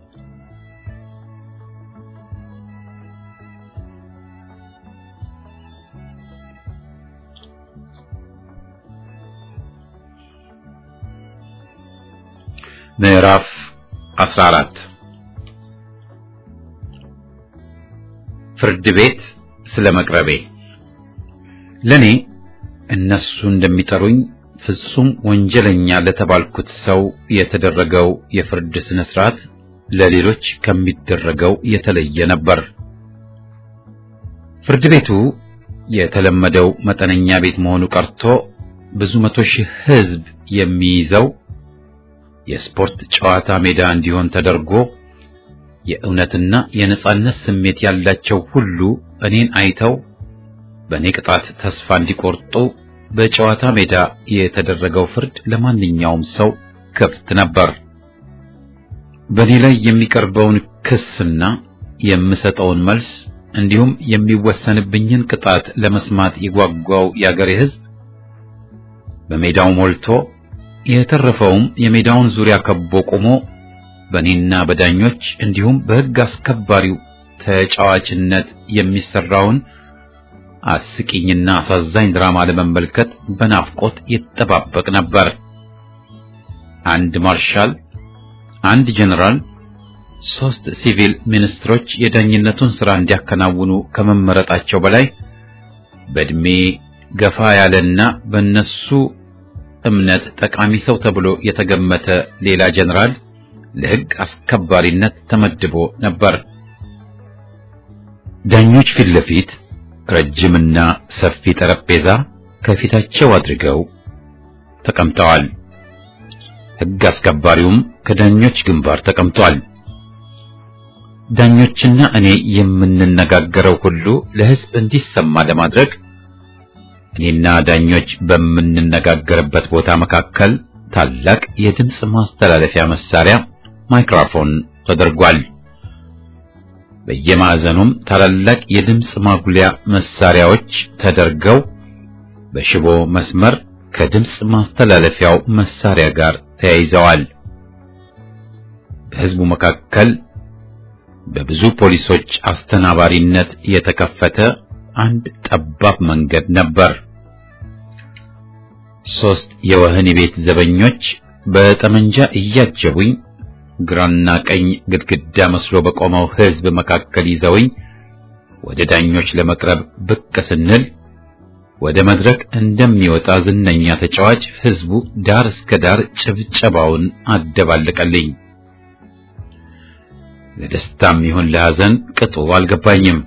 ምዕራፍ 14 ፍርድ ቤት ስለ መቅረቤ ለኔ እነሱ እንደሚጠሩኝ ፍጹም ወንጀለኛ ለተባልኩት ሰው የተደረገው የፍርድ ስነ ስርዓት ለሌሎች ከሚደረገው የተለየ ነበር። ፍርድ ቤቱ የተለመደው መጠነኛ ቤት መሆኑ ቀርቶ ብዙ መቶ ሺህ ሕዝብ የሚይዘው የስፖርት ጨዋታ ሜዳ እንዲሆን ተደርጎ የእውነትና የነጻነት ስሜት ያላቸው ሁሉ እኔን አይተው በእኔ ቅጣት ተስፋ እንዲቆርጡ በጨዋታ ሜዳ የተደረገው ፍርድ ለማንኛውም ሰው ክፍት ነበር። በእኔ ላይ የሚቀርበውን ክስና የምሰጠውን መልስ እንዲሁም የሚወሰንብኝን ቅጣት ለመስማት የጓጓው የአገሬ ሕዝብ በሜዳው ሞልቶ የተረፈውም የሜዳውን ዙሪያ ከቦ ቆሞ በእኔና በዳኞች እንዲሁም በሕግ አስከባሪው ተጫዋችነት የሚሰራውን አስቂኝና አሳዛኝ ድራማ ለመመልከት በናፍቆት ይጠባበቅ ነበር። አንድ ማርሻል፣ አንድ ጀነራል፣ ሶስት ሲቪል ሚኒስትሮች የዳኝነቱን ሥራ እንዲያከናውኑ ከመመረጣቸው በላይ በእድሜ ገፋ ያለና በእነሱ እምነት ጠቃሚ ሰው ተብሎ የተገመተ ሌላ ጀነራል ለሕግ አስከባሪነት ተመድቦ ነበር። ዳኞች ፊት ለፊት ረጅምና ሰፊ ጠረጴዛ ከፊታቸው አድርገው ተቀምጠዋል። ሕግ አስከባሪውም ከዳኞች ግንባር ተቀምጧል። ዳኞችና እኔ የምንነጋገረው ሁሉ ለሕዝብ እንዲሰማ ለማድረግ እኔና ዳኞች በምንነጋገርበት ቦታ መካከል ታላቅ የድምፅ ማስተላለፊያ መሳሪያ ማይክሮፎን ተደርጓል። በየማዕዘኑም ታላላቅ የድምፅ ማጉሊያ መሳሪያዎች ተደርገው በሽቦ መስመር ከድምፅ ማስተላለፊያው መሳሪያ ጋር ተያይዘዋል። በሕዝቡ መካከል በብዙ ፖሊሶች አስተናባሪነት የተከፈተ አንድ ጠባብ መንገድ ነበር። ሶስት የወህኒ ቤት ዘበኞች በጠመንጃ እያጀቡኝ ግራና ቀኝ ግድግዳ መስሎ በቆመው ሕዝብ መካከል ይዘውኝ ወደ ዳኞች ለመቅረብ ብቅ ስንል ወደ መድረክ እንደሚወጣ ዝነኛ ተጫዋች ሕዝቡ ዳር እስከ ዳር ጭብጨባውን አደባለቀልኝ። ለደስታም ይሁን ለሐዘን ቅጡ አልገባኝም።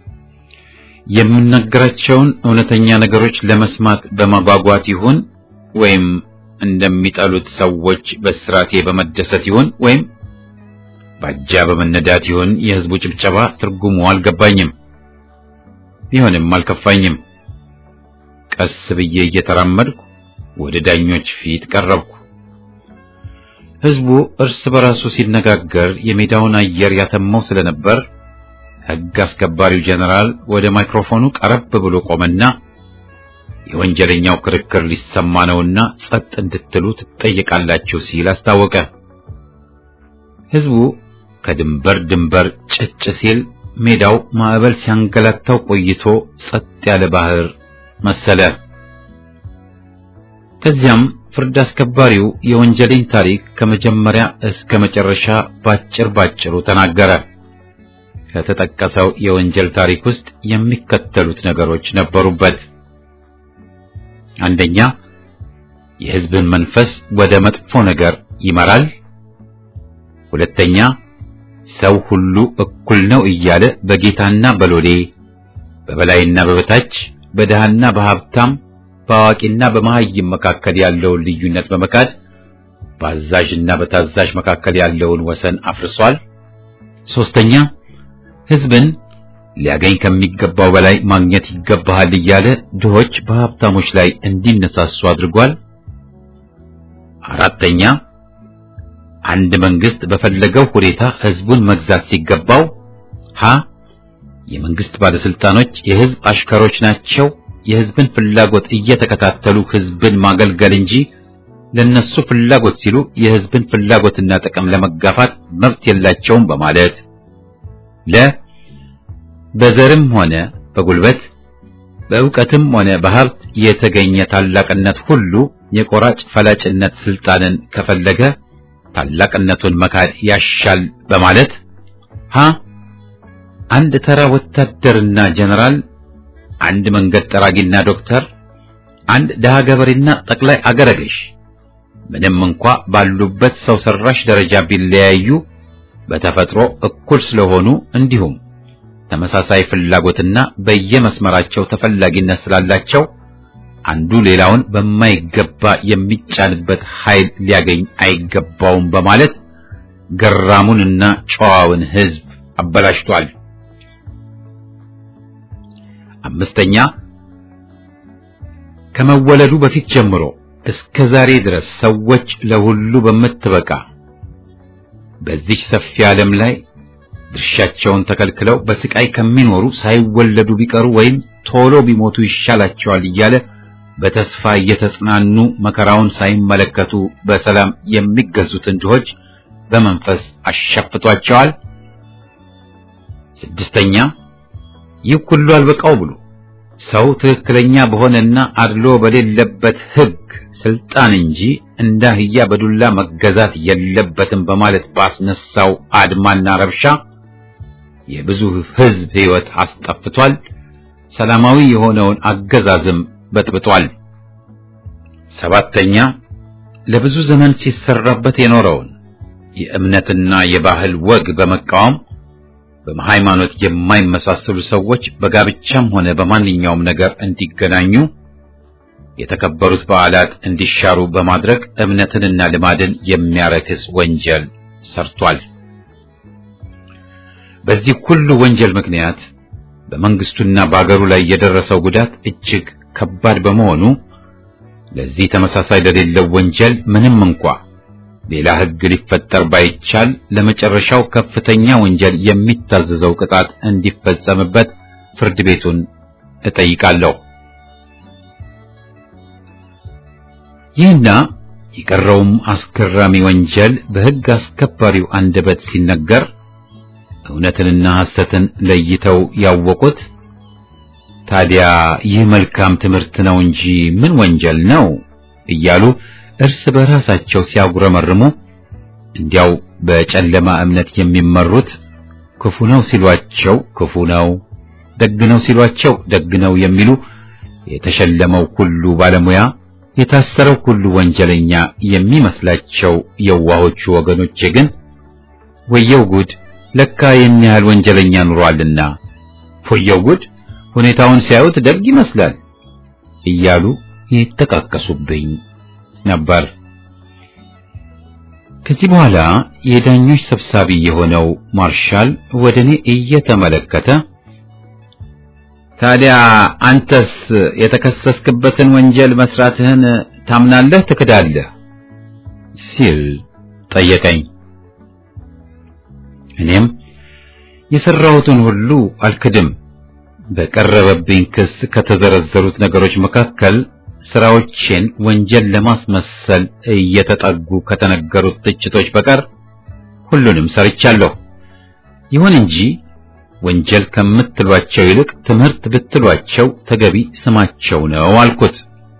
የምናገራቸውን እውነተኛ ነገሮች ለመስማት በማጓጓት ይሁን ወይም እንደሚጠሉት ሰዎች በስራቴ በመደሰት ይሁን ወይም ባጃ በመነዳት ይሁን የሕዝቡ ጭብጨባ ትርጉሙ አልገባኝም። ቢሆንም አልከፋኝም። ቀስ ብዬ እየተራመድኩ ወደ ዳኞች ፊት ቀረብኩ። ሕዝቡ እርስ በራሱ ሲነጋገር የሜዳውን አየር ያተመው ስለነበር ሕግ አስከባሪው ጀነራል ወደ ማይክሮፎኑ ቀረብ ብሎ ቆመና የወንጀለኛው ክርክር ሊሰማ ነውና ጸጥ እንድትሉ ትጠየቃላችሁ ሲል አስታወቀ። ሕዝቡ ከድንበር ድንበር ጭጭ ሲል ሜዳው ማዕበል ሲያንገላታው ቆይቶ ጸጥ ያለ ባህር መሰለ። ከዚያም ፍርድ አስከባሪው የወንጀሌን ታሪክ ከመጀመሪያ እስከ መጨረሻ ባጭር ባጭሩ ተናገረ። ከተጠቀሰው የወንጀል ታሪክ ውስጥ የሚከተሉት ነገሮች ነበሩበት። አንደኛ፣ የሕዝብን መንፈስ ወደ መጥፎ ነገር ይመራል። ሁለተኛ፣ ሰው ሁሉ እኩል ነው እያለ በጌታና በሎሌ በበላይና በበታች በድሃና በሀብታም በአዋቂና በመሐይም መካከል ያለውን ልዩነት በመካድ በአዛዥና በታዛዥ መካከል ያለውን ወሰን አፍርሷል። ሶስተኛ ሕዝብን ሊያገኝ ከሚገባው በላይ ማግኘት ይገባሃል እያለ ድሆች በሀብታሞች ላይ እንዲነሳሱ አድርጓል። አራተኛ አንድ መንግስት በፈለገው ሁኔታ ሕዝቡን መግዛት ሲገባው ሀ የመንግስት ባለስልጣኖች የሕዝብ አሽከሮች ናቸው፣ የሕዝብን ፍላጎት እየተከታተሉ ሕዝብን ማገልገል እንጂ ለነሱ ፍላጎት ሲሉ የሕዝብን ፍላጎትና ጥቅም ለመጋፋት መብት የላቸውም በማለት ለ በዘርም ሆነ በጉልበት በእውቀትም ሆነ በሀብት የተገኘ ታላቅነት ሁሉ የቆራጭ ፈላጭነት ስልጣንን ከፈለገ ታላቅነቱን መካድ ያሻል በማለት ሀ አንድ ተራ ወታደርና ጀነራል፣ አንድ መንገድ ጠራጊና ዶክተር፣ አንድ ደሃ ገበሬና ጠቅላይ አገረ ገዥ ምንም እንኳ ባሉበት ሰው ሰራሽ ደረጃ ቢለያዩ በተፈጥሮ እኩል ስለሆኑ እንዲሁም ተመሳሳይ ፍላጎትና በየመስመራቸው ተፈላጊነት ስላላቸው አንዱ ሌላውን በማይገባ የሚጫንበት ኃይል ሊያገኝ አይገባውም በማለት ገራሙንና ጨዋውን ሕዝብ አበላሽቷል። አምስተኛ ከመወለዱ በፊት ጀምሮ እስከ ዛሬ ድረስ ሰዎች ለሁሉ በምትበቃ በዚች ሰፊ ዓለም ላይ ድርሻቸውን ተከልክለው በስቃይ ከሚኖሩ ሳይወለዱ ቢቀሩ ወይም ቶሎ ቢሞቱ ይሻላቸዋል እያለ በተስፋ እየተጽናኑ መከራውን ሳይመለከቱ በሰላም የሚገዙትን ድሆች በመንፈስ አሸፍቷቸዋል። ስድስተኛ ይህ ሁሉ አልበቃው ብሎ ሰው ትክክለኛ በሆነና አድሎ በሌለበት ሕግ ስልጣን እንጂ እንደ አህያ በዱላ መገዛት የለበትም በማለት ባስነሳው አድማና ረብሻ የብዙ ሕዝብ ሕይወት አስጠፍቷል። ሰላማዊ የሆነውን አገዛዝም በጥብጧል። ሰባተኛ ለብዙ ዘመን ሲሰራበት የኖረውን የእምነትና የባህል ወግ በመቃወም በሃይማኖት የማይመሳሰሉ ሰዎች በጋብቻም ሆነ በማንኛውም ነገር እንዲገናኙ የተከበሩት በዓላት እንዲሻሩ በማድረግ እምነትንና ልማድን የሚያረክስ ወንጀል ሰርቷል። በዚህ ሁሉ ወንጀል ምክንያት በመንግስቱና በአገሩ ላይ የደረሰው ጉዳት እጅግ ከባድ በመሆኑ ለዚህ ተመሳሳይ ለሌለው ወንጀል ምንም እንኳ ሌላ ሕግ ሊፈጠር ባይቻል ለመጨረሻው ከፍተኛ ወንጀል የሚታዘዘው ቅጣት እንዲፈጸምበት ፍርድ ቤቱን እጠይቃለሁ። ይህና የቀረውም አስገራሚ ወንጀል በሕግ አስከባሪው አንደበት ሲነገር እውነትንና ሐሰትን ለይተው ያወቁት ታዲያ ይህ መልካም ትምህርት ነው እንጂ ምን ወንጀል ነው እያሉ እርስ በራሳቸው ሲያጉረመርሙ እንዲያው በጨለማ እምነት የሚመሩት ክፉ ነው ሲሏቸው ክፉ ነው፣ ደግ ነው ሲሏቸው ደግ ነው የሚሉ የተሸለመው ሁሉ ባለሙያ የታሰረው ሁሉ ወንጀለኛ የሚመስላቸው የዋሆቹ ወገኖቼ ግን ወየው ጉድ ለካ ይህን ያህል ወንጀለኛ ኑሯልና ወየው ጉድ ሁኔታውን ሲያዩት ደግ ይመስላል እያሉ ይተቃቀሱብኝ ነበር። ከዚህ በኋላ የዳኞች ሰብሳቢ የሆነው ማርሻል ወደ እኔ እየተመለከተ ታዲያ አንተስ የተከሰስክበትን ወንጀል መስራትህን ታምናለህ፣ ትክዳለህ? ሲል ጠየቀኝ። እኔም የሰራሁትን ሁሉ አልክድም። በቀረበብኝ ክስ ከተዘረዘሩት ነገሮች መካከል ስራዎቼን ወንጀል ለማስመሰል እየተጠጉ ከተነገሩት ትችቶች በቀር ሁሉንም ሰርቻለሁ። ይሁን እንጂ ወንጀል ከምትሏቸው ይልቅ ትምህርት ብትሏቸው ተገቢ ስማቸው ነው አልኩት።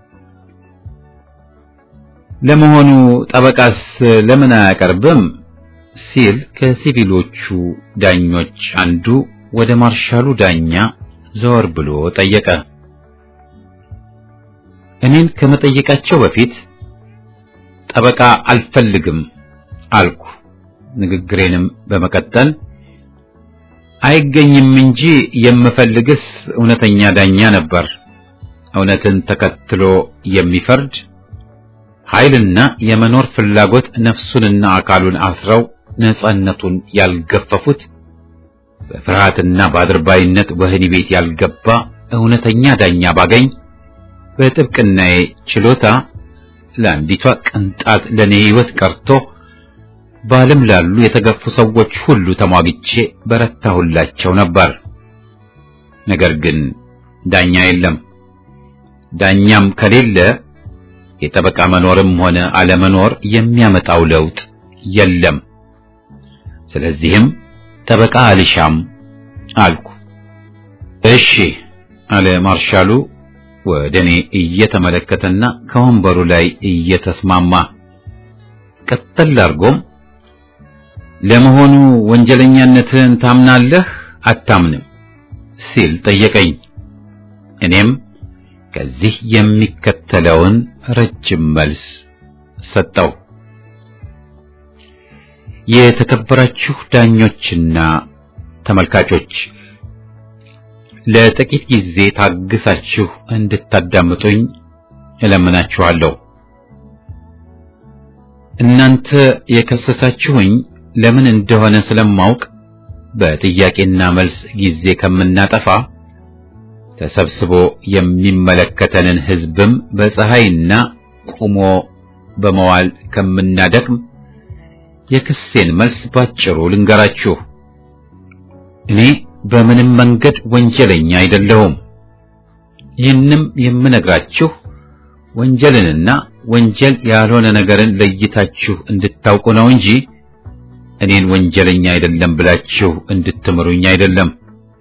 ለመሆኑ ጠበቃስ ለምን አያቀርብም? ሲል ከሲቪሎቹ ዳኞች አንዱ ወደ ማርሻሉ ዳኛ ዘወር ብሎ ጠየቀ። እኔን ከመጠየቃቸው በፊት ጠበቃ አልፈልግም አልኩ። ንግግሬንም በመቀጠል አይገኝም እንጂ የምፈልግስ እውነተኛ ዳኛ ነበር፣ እውነትን ተከትሎ የሚፈርድ ኃይልና የመኖር ፍላጎት ነፍሱንና አካሉን አስረው ነጻነቱን ያልገፈፉት በፍርሃትና በአድርባይነት ወህኒ ቤት ያልገባ እውነተኛ ዳኛ ባገኝ በጥብቅናዬ ችሎታ ለአንዲቷ ቅንጣት ለኔ ሕይወት ቀርቶ በዓለም ላሉ የተገፉ ሰዎች ሁሉ ተሟግቼ በረታሁላቸው ነበር። ነገር ግን ዳኛ የለም። ዳኛም ከሌለ የጠበቃ መኖርም ሆነ አለመኖር የሚያመጣው ለውጥ የለም። ስለዚህም ጠበቃ አልሻም አልኩ። እሺ አለ ማርሻሉ ወደ እኔ እየተመለከተና ከወንበሩ ላይ እየተስማማ ቀጠል አድርጎም ለመሆኑ ወንጀለኛነትህን ታምናለህ አታምንም ሲል ጠየቀኝ። እኔም ከዚህ የሚከተለውን ረጅም መልስ ሰጠው። የተከበራችሁ ዳኞችና ተመልካቾች ለጥቂት ጊዜ ታግሳችሁ እንድታዳምጡኝ እለምናችኋለሁ። እናንተ የከሰሳችሁኝ ለምን እንደሆነ ስለማውቅ በጥያቄና መልስ ጊዜ ከምናጠፋ ተሰብስቦ የሚመለከተንን ሕዝብም በፀሐይና ቁሞ በመዋል ከምናደክም የክሴን መልስ ባጭሩ ልንገራችሁ። እኔ በምንም መንገድ ወንጀለኛ አይደለሁም። ይህንም የምነግራችሁ ወንጀልንና ወንጀል ያልሆነ ነገርን ለይታችሁ እንድታውቁ ነው እንጂ እኔን ወንጀለኛ አይደለም ብላችሁ እንድትምሩኝ አይደለም።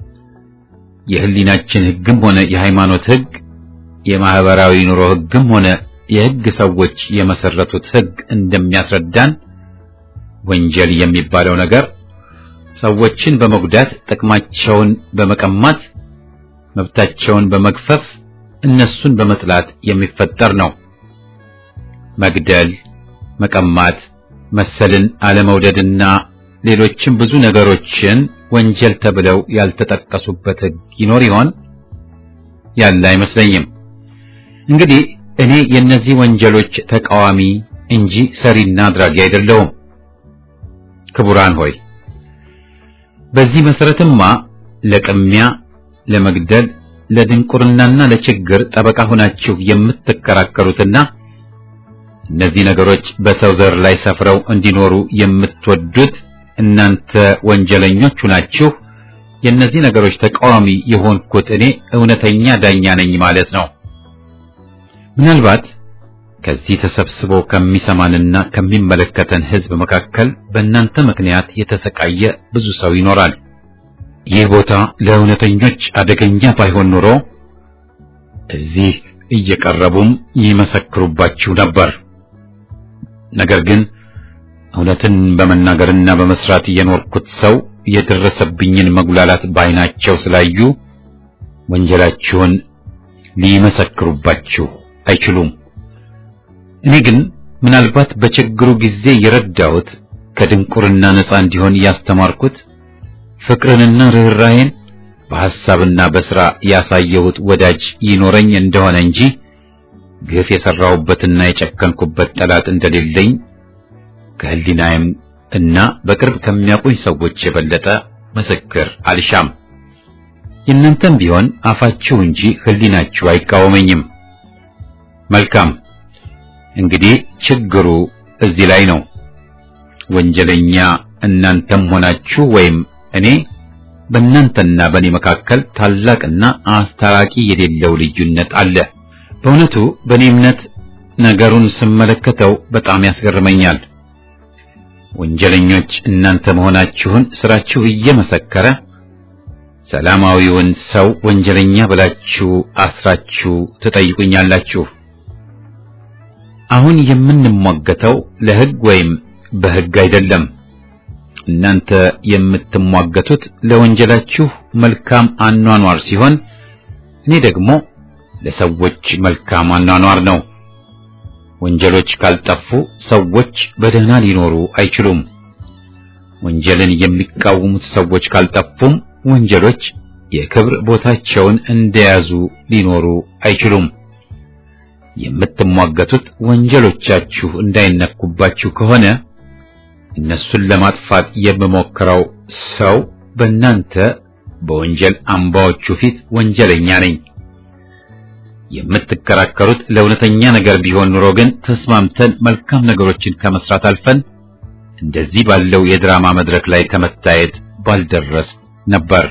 የህሊናችን ሕግም ሆነ የሃይማኖት ሕግ፣ የማህበራዊ ኑሮ ሕግም ሆነ የሕግ ሰዎች የመሰረቱት ሕግ እንደሚያስረዳን ወንጀል የሚባለው ነገር ሰዎችን በመጉዳት ጥቅማቸውን በመቀማት መብታቸውን በመግፈፍ እነሱን በመጥላት የሚፈጠር ነው። መግደል፣ መቀማት፣ መሰልን አለመውደድና ሌሎችም ብዙ ነገሮችን ወንጀል ተብለው ያልተጠቀሱበት ሕግ ይኖር ይሆን? ያለ አይመስለኝም። እንግዲህ እኔ የእነዚህ ወንጀሎች ተቃዋሚ እንጂ ሰሪና አድራጊ አይደለሁም። ክቡራን ሆይ በዚህ መሰረትማ ለቅሚያ፣ ለመግደል፣ ለድንቁርናና ለችግር ጠበቃ ሆናችሁ የምትከራከሩትና እነዚህ ነገሮች በሰው ዘር ላይ ሰፍረው እንዲኖሩ የምትወዱት እናንተ ወንጀለኞች ናችሁ። የእነዚህ ነገሮች ተቃዋሚ የሆንኩት እኔ እውነተኛ ዳኛ ነኝ ማለት ነው። ምናልባት ከዚህ ተሰብስቦ ከሚሰማንና ከሚመለከተን ሕዝብ መካከል በእናንተ ምክንያት የተሰቃየ ብዙ ሰው ይኖራል። ይህ ቦታ ለእውነተኞች አደገኛ ባይሆን ኖሮ እዚህ እየቀረቡም ይመሰክሩባችሁ ነበር። ነገር ግን እውነትን በመናገርና በመስራት የኖርኩት ሰው የደረሰብኝን መጉላላት ባይናቸው ስላዩ ወንጀላችሁን ሊመሰክሩባችሁ አይችሉም። እኔ ግን ምናልባት በችግሩ ጊዜ የረዳሁት ከድንቁርና ነፃ እንዲሆን ያስተማርኩት ፍቅርንና ርኅራኄን በሐሳብና በሥራ ያሳየሁት ወዳጅ ይኖረኝ እንደሆነ እንጂ ግፍ የሠራሁበትና የጨከንኩበት ጠላት እንደሌለኝ ከሕሊናዬም እና በቅርብ ከሚያውቁኝ ሰዎች የበለጠ ምስክር አልሻም። የእናንተም ቢሆን አፋችሁ እንጂ ሕሊናችሁ አይቃወመኝም። መልካም እንግዲህ ችግሩ እዚህ ላይ ነው። ወንጀለኛ እናንተም ሆናችሁ ወይም እኔ በእናንተና በእኔ መካከል ታላቅና አስታራቂ የሌለው ልዩነት አለ። በእውነቱ በእኔ እምነት ነገሩን ስመለከተው በጣም ያስገርመኛል። ወንጀለኞች እናንተ መሆናችሁን ስራችሁ እየመሰከረ ሰላማዊውን ሰው ወንጀለኛ ብላችሁ አስራችሁ ትጠይቁኛላችሁ። አሁን የምንሟገተው ለሕግ ወይም በሕግ አይደለም። እናንተ የምትሟገቱት ለወንጀላችሁ መልካም አኗኗር ሲሆን እኔ ደግሞ ለሰዎች መልካም አኗኗር ነው። ወንጀሎች ካልጠፉ ሰዎች በደህና ሊኖሩ አይችሉም። ወንጀልን የሚቃወሙት ሰዎች ካልጠፉም ወንጀሎች የክብር ቦታቸውን እንደያዙ ሊኖሩ አይችሉም። የምትሟገቱት ወንጀሎቻችሁ እንዳይነኩባችሁ ከሆነ እነሱን ለማጥፋት የምሞክረው ሰው በእናንተ በወንጀል አምባዎቹ ፊት ወንጀለኛ ነኝ። የምትከራከሩት ለእውነተኛ ነገር ቢሆን ኑሮ ግን ተስማምተን መልካም ነገሮችን ከመስራት አልፈን እንደዚህ ባለው የድራማ መድረክ ላይ ከመታየት ባልደረስ ነበር።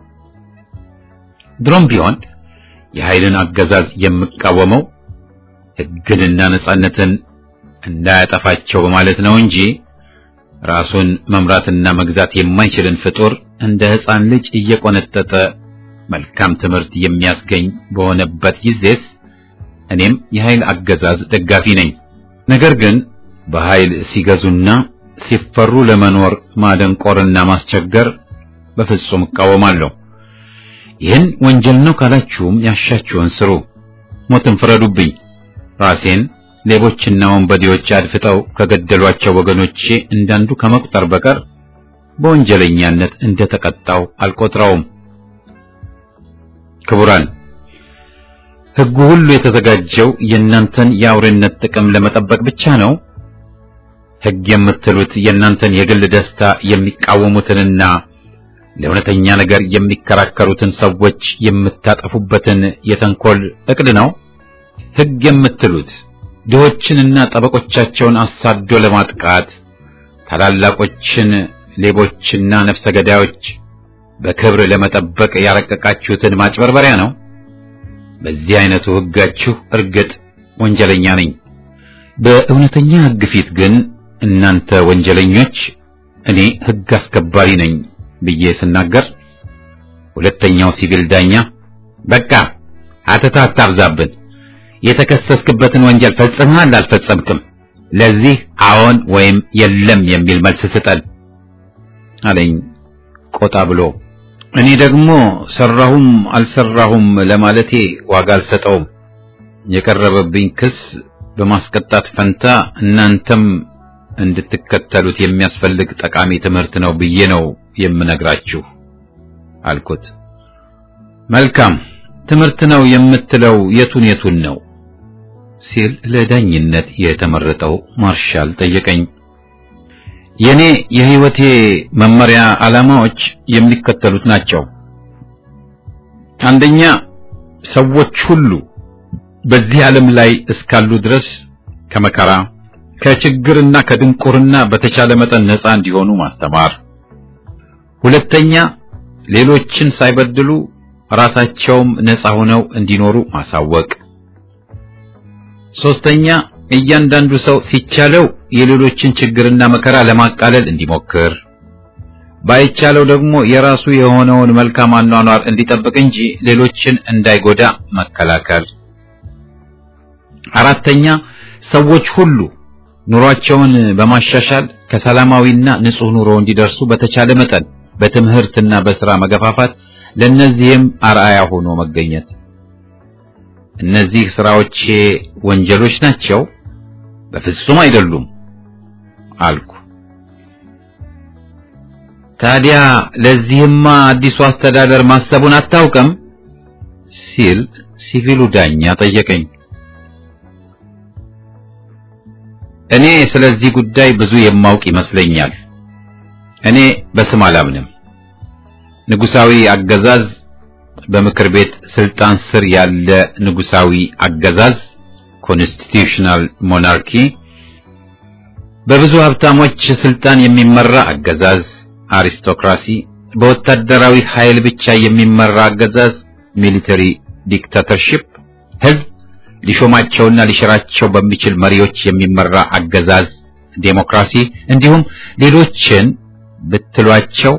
ድሮም ቢሆን የኃይልን አገዛዝ የምቃወመው ሕግንና ነጻነትን እንዳያጠፋቸው በማለት ነው እንጂ ራሱን መምራትና መግዛት የማይችልን ፍጡር እንደ ሕፃን ልጅ እየቆነጠጠ መልካም ትምህርት የሚያስገኝ በሆነበት ጊዜስ እኔም የኃይል አገዛዝ ደጋፊ ነኝ። ነገር ግን በኃይል ሲገዙና ሲፈሩ ለመኖር ማደንቆርና ማስቸገር በፍጹም እቃወማለሁ። ይህን ወንጀል ነው ካላችሁም ያሻችሁን ስሩ፣ ሞትን ፍረዱብኝ። ራሴን ሌቦችና ወንበዴዎች አድፍጠው ከገደሏቸው ወገኖቼ እንዳንዱ ከመቁጠር በቀር በወንጀለኛነት እንደተቀጣው አልቆጥረውም። ክቡራን፣ ሕጉ ሁሉ የተዘጋጀው የእናንተን የአውሬነት ጥቅም ለመጠበቅ ብቻ ነው። ሕግ የምትሉት የእናንተን የግል ደስታ የሚቃወሙትንና ለእውነተኛ ነገር የሚከራከሩትን ሰዎች የምታጠፉበትን የተንኮል እቅድ ነው። ሕግ የምትሉት ድሆችንና ጠበቆቻቸውን አሳዶ ለማጥቃት ታላላቆችን ሌቦችና ነፍሰ ገዳዮች በክብር ለመጠበቅ ያረቀቃችሁትን ማጭበርበሪያ ነው። በዚህ አይነቱ ሕጋችሁ እርግጥ ወንጀለኛ ነኝ። በእውነተኛ ሕግ ፊት ግን እናንተ ወንጀለኞች፣ እኔ ሕግ አስከባሪ ነኝ ብዬ ስናገር ሁለተኛው ሲቪል ዳኛ በቃ አተታ አታብዛብን፣ የተከሰስክበትን ወንጀል ፈጽመሃል አልፈጸምክም፣ ለዚህ አዎን ወይም የለም የሚል መልስ ስጠን አለኝ ቆጣ ብሎ። እኔ ደግሞ ሰራሁም አልሰራሁም ለማለቴ ዋጋ አልሰጠውም። የቀረበብኝ ክስ በማስቀጣት ፈንታ እናንተም እንድትከተሉት የሚያስፈልግ ጠቃሚ ትምህርት ነው ብዬ ነው የምነግራችሁ አልኩት። መልካም ትምህርት ነው የምትለው የቱን የቱን ነው ሲል ለዳኝነት የተመረጠው ማርሻል ጠየቀኝ። የኔ የህይወቴ መመሪያ ዓላማዎች የሚከተሉት ናቸው። አንደኛ ሰዎች ሁሉ በዚህ ዓለም ላይ እስካሉ ድረስ ከመከራ ከችግርና ከድንቁርና በተቻለ መጠን ነፃ እንዲሆኑ ማስተማር። ሁለተኛ ሌሎችን ሳይበድሉ ራሳቸውም ነፃ ሆነው እንዲኖሩ ማሳወቅ። ሶስተኛ እያንዳንዱ ሰው ሲቻለው የሌሎችን ችግርና መከራ ለማቃለል እንዲሞክር፣ ባይቻለው ደግሞ የራሱ የሆነውን መልካም አኗኗር እንዲጠብቅ እንጂ ሌሎችን እንዳይጎዳ መከላከል። አራተኛ ሰዎች ሁሉ ኑሯቸውን በማሻሻል ከሰላማዊና ንጹህ ኑሮ እንዲደርሱ በተቻለ መጠን በትምህርትና በስራ መገፋፋት ለነዚህም አርአያ ሆኖ መገኘት። እነዚህ ስራዎቼ ወንጀሎች ናቸው? በፍጹም አይደሉም አልኩ። ታዲያ ለዚህማ አዲሱ አስተዳደር ማሰቡን አታውቅም? ሲል ሲቪሉ ዳኛ ጠየቀኝ። እኔ ስለዚህ ጉዳይ ብዙ የማውቅ ይመስለኛል። እኔ በስም አላምንም። ንጉሳዊ አገዛዝ በምክር ቤት ስልጣን ስር ያለ ንጉሳዊ አገዛዝ ኮንስቲቱሽናል ሞናርኪ፣ በብዙ ሀብታሞች ስልጣን የሚመራ አገዛዝ አሪስቶክራሲ፣ በወታደራዊ ኃይል ብቻ የሚመራ አገዛዝ ሚሊተሪ ዲክታተርሺፕ፣ ህዝብ ሊሾማቸውና ሊሽራቸው በሚችል መሪዎች የሚመራ አገዛዝ ዴሞክራሲ፣ እንዲሁም ሌሎችን ብትሏቸው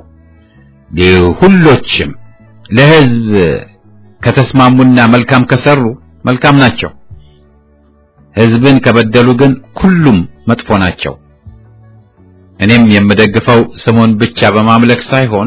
ሁሎችም ለህዝብ ከተስማሙና መልካም ከሰሩ መልካም ናቸው። ህዝብን ከበደሉ ግን ሁሉም መጥፎ ናቸው። እኔም የምደግፈው ስሙን ብቻ በማምለክ ሳይሆን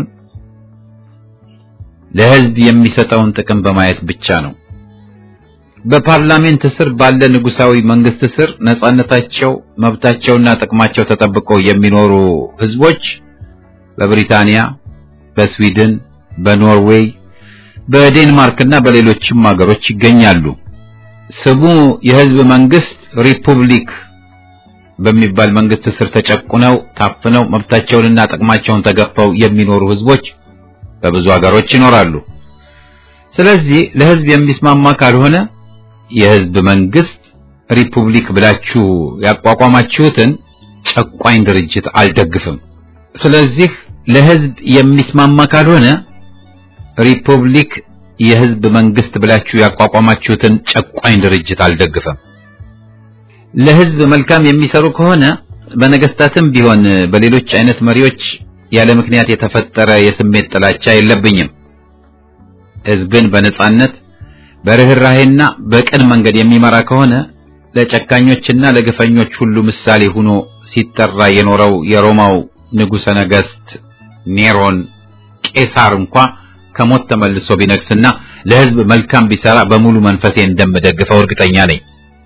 ለህዝብ የሚሰጠውን ጥቅም በማየት ብቻ ነው። በፓርላሜንት ስር ባለ ንጉሳዊ መንግስት ስር ነጻነታቸው፣ መብታቸውና ጥቅማቸው ተጠብቆ የሚኖሩ ህዝቦች በብሪታንያ፣ በስዊድን፣ በኖርዌይ፣ በዴንማርክና በሌሎችም ሀገሮች ይገኛሉ። ስሙ የህዝብ መንግስት ሪፑብሊክ በሚባል መንግስት ስር ተጨቁነው ታፍነው መብታቸውንና ጥቅማቸውን ተገፈው የሚኖሩ ህዝቦች በብዙ ሀገሮች ይኖራሉ። ስለዚህ ለህዝብ የሚስማማ ካልሆነ የህዝብ መንግስት ሪፑብሊክ ብላችሁ ያቋቋማችሁትን ጨቋኝ ድርጅት አልደግፍም። ስለዚህ ለህዝብ የሚስማማ ካልሆነ ሪፑብሊክ የህዝብ መንግስት ብላችሁ ያቋቋማችሁትን ጨቋኝ ድርጅት አልደግፍም። ለህዝብ መልካም የሚሰሩ ከሆነ በነገስታትም ቢሆን በሌሎች አይነት መሪዎች ያለ ምክንያት የተፈጠረ የስሜት ጥላቻ የለብኝም። ህዝብን በነጻነት በርህራሄና በቅን መንገድ የሚመራ ከሆነ ለጨካኞችና ለግፈኞች ሁሉ ምሳሌ ሆኖ ሲጠራ የኖረው የሮማው ንጉሠ ነገሥት ኔሮን ቄሳር እንኳ ከሞት ተመልሶ ቢነግስና ለህዝብ መልካም ቢሰራ በሙሉ መንፈሴ እንደምደግፈው እርግጠኛ ነኝ።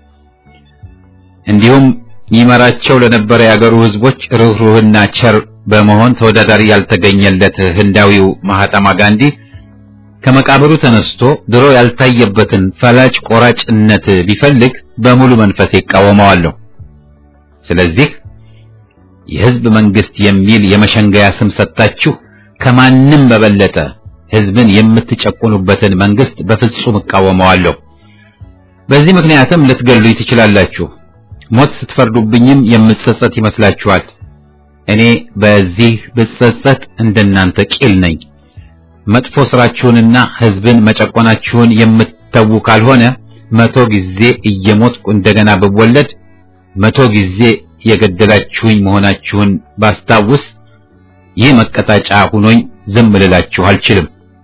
እንዲሁም ይመራቸው ለነበረ የአገሩ ህዝቦች ርኅሩህና ቸር በመሆን ተወዳዳሪ ያልተገኘለት ህንዳዊው ማህተማ ጋንዲ ከመቃብሩ ተነስቶ ድሮ ያልታየበትን ፈላጭ ቆራጭነት ቢፈልግ በሙሉ መንፈሴ ይቃወመዋለሁ። ስለዚህ የህዝብ መንግስት የሚል የመሸንገያ ስም ሰጥታችሁ ከማንም በበለጠ ህዝብን የምትጨቁኑበትን መንግስት በፍጹም እቃወመዋለሁ። በዚህ ምክንያትም ልትገሉኝ ትችላላችሁ። ሞት ስትፈርዱብኝም የምትጸጸት ይመስላችኋል። እኔ በዚህ ብጸጸት እንደናንተ ቂል ነኝ። መጥፎ ስራችሁንና ህዝብን መጨቆናችሁን የምትተዉ ካልሆነ መቶ ጊዜ እየሞትኩ እንደገና ብወለድ መቶ ጊዜ የገደላችሁኝ መሆናችሁን ባስታውስ ይህ መቀጣጫ ሁኖኝ ዝም ልላችሁ አልችልም።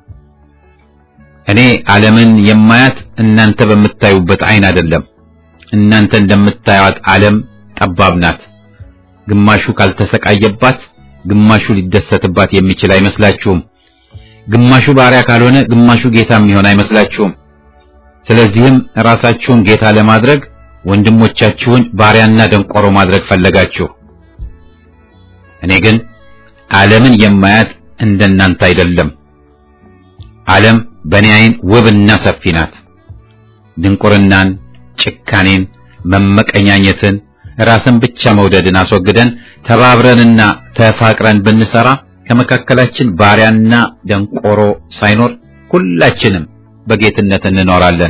እኔ ዓለምን የማያት እናንተ በምታዩበት አይን አይደለም። እናንተ እንደምታዩት ዓለም ጠባብ ናት። ግማሹ ካልተሰቃየባት ግማሹ ሊደሰትባት የሚችል አይመስላችሁም። ግማሹ ባሪያ ካልሆነ ግማሹ ጌታ የሚሆን አይመስላችሁም። ስለዚህም ራሳችሁን ጌታ ለማድረግ ወንድሞቻችሁን ባሪያና ደንቆሮ ማድረግ ፈለጋችሁ። እኔ ግን ዓለምን የማያት እንደናንተ አይደለም። ዓለም በእኔ አይን ውብና ሰፊ ናት። ድንቁርናን፣ ጭካኔን፣ መመቀኛኘትን፣ ራስን ብቻ መውደድን አስወግደን ተባብረንና ተፋቅረን ብንሰራ ከመካከላችን ባሪያና ደንቆሮ ሳይኖር ሁላችንም በጌትነት እንኖራለን።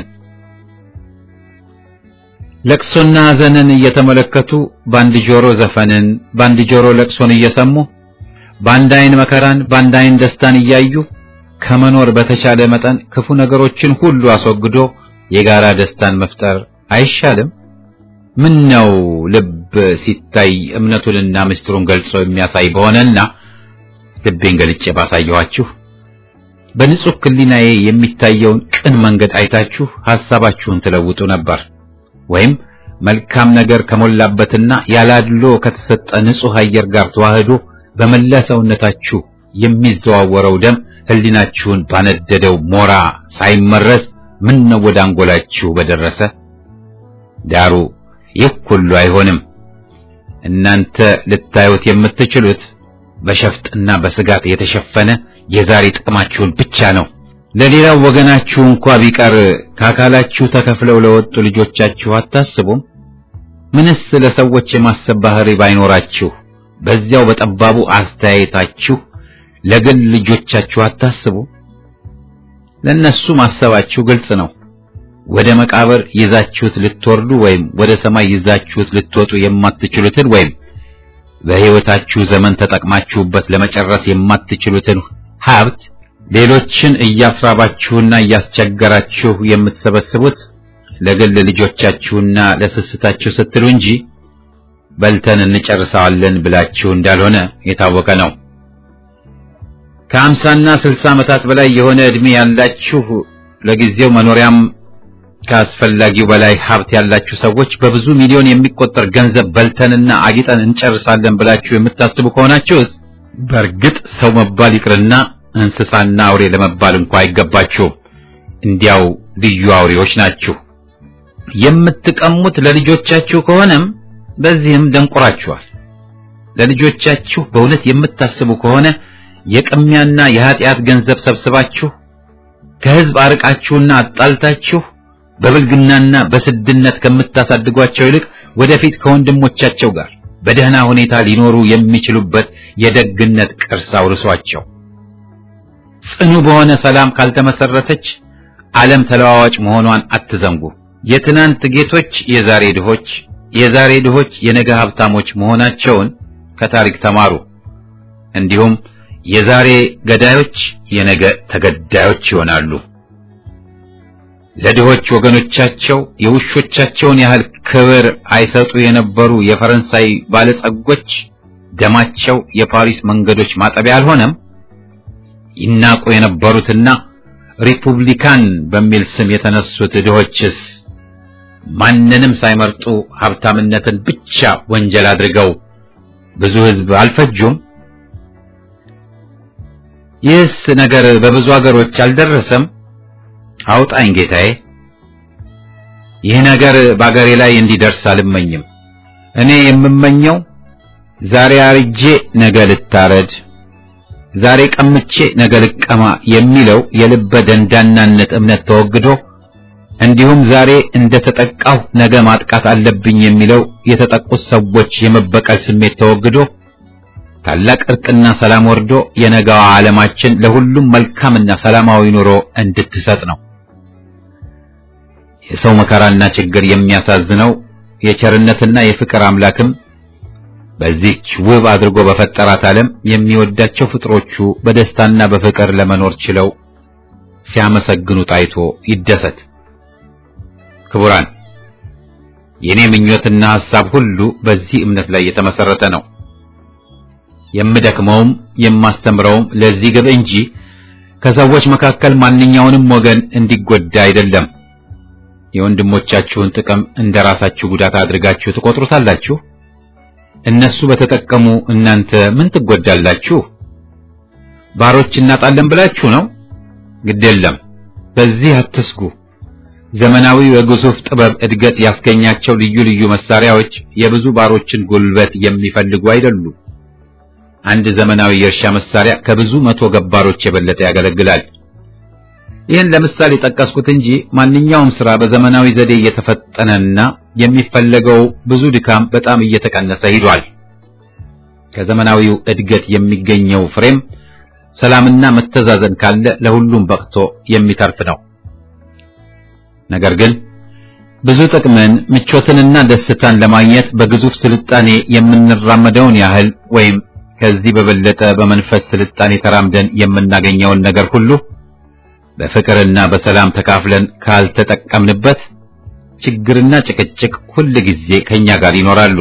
ለቅሶና ሐዘንን እየተመለከቱ በአንድ ጆሮ ዘፈንን፣ በአንድ ጆሮ ለቅሶን እየሰሙ በአንድ አይን መከራን፣ በአንድ አይን ደስታን እያዩ ከመኖር በተቻለ መጠን ክፉ ነገሮችን ሁሉ አስወግዶ የጋራ ደስታን መፍጠር አይሻልም? ምን ነው ልብ ሲታይ እምነቱንና ምስጢሩን ገልጾ የሚያሳይ በሆነና ልቤን ገልጬ ባሳየኋችሁ በንጹህ ሕሊናዬ የሚታየውን ቅን መንገድ አይታችሁ ሐሳባችሁን ትለውጡ ነበር። ወይም መልካም ነገር ከሞላበትና ያላድሎ ከተሰጠ ንጹህ አየር ጋር ተዋህዶ በመላ ሰውነታችሁ የሚዘዋወረው ደም ሕሊናችሁን ባነደደው ሞራ ሳይመረዝ ምን ነው ወደ አንጎላችሁ በደረሰ። ዳሩ ይህ ሁሉ አይሆንም። እናንተ ልታዩት የምትችሉት በሸፍጥና በስጋት የተሸፈነ የዛሬ ጥቅማችሁን ብቻ ነው። ለሌላው ወገናችሁ እንኳ ቢቀር ከአካላችሁ ተከፍለው ለወጡ ልጆቻችሁ አታስቡም? ምንስ ለሰዎች የማሰብ ባህሪ ባይኖራችሁ በዚያው በጠባቡ አስተያየታችሁ ለግል ልጆቻችሁ አታስቡ? ለነሱ ማሰባችሁ ግልጽ ነው። ወደ መቃብር ይዛችሁት ልትወርዱ ወይም ወደ ሰማይ ይዛችሁት ልትወጡ የማትችሉትን ወይም በሕይወታችሁ ዘመን ተጠቅማችሁበት ለመጨረስ የማትችሉትን ሀብት ሌሎችን እያስራባችሁና እያስቸገራችሁ የምትሰበስቡት ለግል ልጆቻችሁና ለስስታችሁ ስትሉ እንጂ በልተን እንጨርሰዋለን ብላችሁ እንዳልሆነ የታወቀ ነው። ከአምሳና ስልሳ ዓመታት በላይ የሆነ ዕድሜ ያላችሁ ለጊዜው መኖሪያም ከአስፈላጊው በላይ ሀብት ያላችሁ ሰዎች በብዙ ሚሊዮን የሚቆጠር ገንዘብ በልተንና አጊጠን እንጨርሳለን ብላችሁ የምታስቡ ከሆናችሁስ በእርግጥ ሰው መባል ይቅርና እንስሳና አውሬ ለመባል እንኳ አይገባችሁም። እንዲያው ልዩ አውሬዎች ናችሁ። የምትቀሙት ለልጆቻችሁ ከሆነም በዚህም ደንቆራችኋል። ለልጆቻችሁ በእውነት የምታስቡ ከሆነ የቅሚያና የኃጢአት ገንዘብ ሰብስባችሁ ከሕዝብ አርቃችሁና አጣልታችሁ በብልግናና በስድነት ከምታሳድጓቸው ይልቅ ወደፊት ከወንድሞቻቸው ጋር በደህና ሁኔታ ሊኖሩ የሚችሉበት የደግነት ቅርስ አውርሷቸው። ጽኑ በሆነ ሰላም ካልተመሰረተች ዓለም ተለዋዋጭ መሆኗን አትዘንጉ። የትናንት ጌቶች የዛሬ ድሆች፣ የዛሬ ድሆች የነገ ሀብታሞች መሆናቸውን ከታሪክ ተማሩ። እንዲሁም የዛሬ ገዳዮች የነገ ተገዳዮች ይሆናሉ። ለድሆች ወገኖቻቸው የውሾቻቸውን ያህል ክብር አይሰጡ የነበሩ የፈረንሳይ ባለጸጎች ደማቸው የፓሪስ መንገዶች ማጠቢያ አልሆነም። ይናቁ የነበሩትና ሪፑብሊካን በሚል ስም የተነሱት ድሆችስ ማንንም ሳይመርጡ ሀብታምነትን ብቻ ወንጀል አድርገው ብዙ ሕዝብ አልፈጁም? ይህስ ነገር በብዙ አገሮች አልደረሰም? አውጣኝ ጌታዬ። ይህ ነገር በአገሬ ላይ እንዲደርስ አልመኝም። እኔ የምመኘው ዛሬ አርጄ ነገ ልታረድ፣ ዛሬ ቀምቼ ነገ ልቀማ የሚለው የልበ ደንዳናነት እምነት ተወግዶ እንዲሁም ዛሬ እንደተጠቃሁ ነገ ማጥቃት አለብኝ የሚለው የተጠቁት ሰዎች የመበቀል ስሜት ተወግዶ ታላቅ እርቅና ሰላም ወርዶ የነገዋ ዓለማችን ለሁሉም መልካምና ሰላማዊ ኑሮ እንድትሰጥ ነው። የሰው መከራና ችግር የሚያሳዝነው የቸርነትና የፍቅር አምላክም በዚህች ውብ አድርጎ በፈጠራት ዓለም የሚወዳቸው ፍጥሮቹ በደስታና በፍቅር ለመኖር ችለው ሲያመሰግኑ ታይቶ ይደሰት። ክቡራን፣ የኔ ምኞትና ሐሳብ ሁሉ በዚህ እምነት ላይ የተመሰረተ ነው። የምደክመውም የማስተምረውም ለዚህ ግብ እንጂ ከሰዎች መካከል ማንኛውንም ወገን እንዲጎዳ አይደለም። የወንድሞቻችሁን ጥቅም እንደ ራሳችሁ ጉዳት አድርጋችሁ ትቆጥሩታላችሁ። እነሱ በተጠቀሙ እናንተ ምን ትጎዳላችሁ? ባሮች እናጣለን ብላችሁ ነው? ግድ የለም፣ በዚህ አትስጉ። ዘመናዊው የግዙፍ ጥበብ እድገት ያስገኛቸው ልዩ ልዩ መሳሪያዎች የብዙ ባሮችን ጉልበት የሚፈልጉ አይደሉም። አንድ ዘመናዊ የእርሻ መሳሪያ ከብዙ መቶ ገባሮች የበለጠ ያገለግላል። ይህን ለምሳሌ ጠቀስኩት እንጂ ማንኛውም ስራ በዘመናዊ ዘዴ እየተፈጠነና የሚፈለገው ብዙ ድካም በጣም እየተቀነሰ ሂዷል። ከዘመናዊው እድገት የሚገኘው ፍሬም ሰላምና መተዛዘን ካለ ለሁሉም በቅቶ የሚተርፍ ነው። ነገር ግን ብዙ ጥቅምን ምቾትንና ደስታን ለማግኘት በግዙፍ ስልጣኔ የምንራመደውን ያህል ወይም ከዚህ በበለጠ በመንፈስ ስልጣኔ ተራምደን የምናገኘውን ነገር ሁሉ በፍቅርና በሰላም ተካፍለን ካልተጠቀምንበት ችግርና ጭቅጭቅ ሁል ጊዜ ከኛ ጋር ይኖራሉ።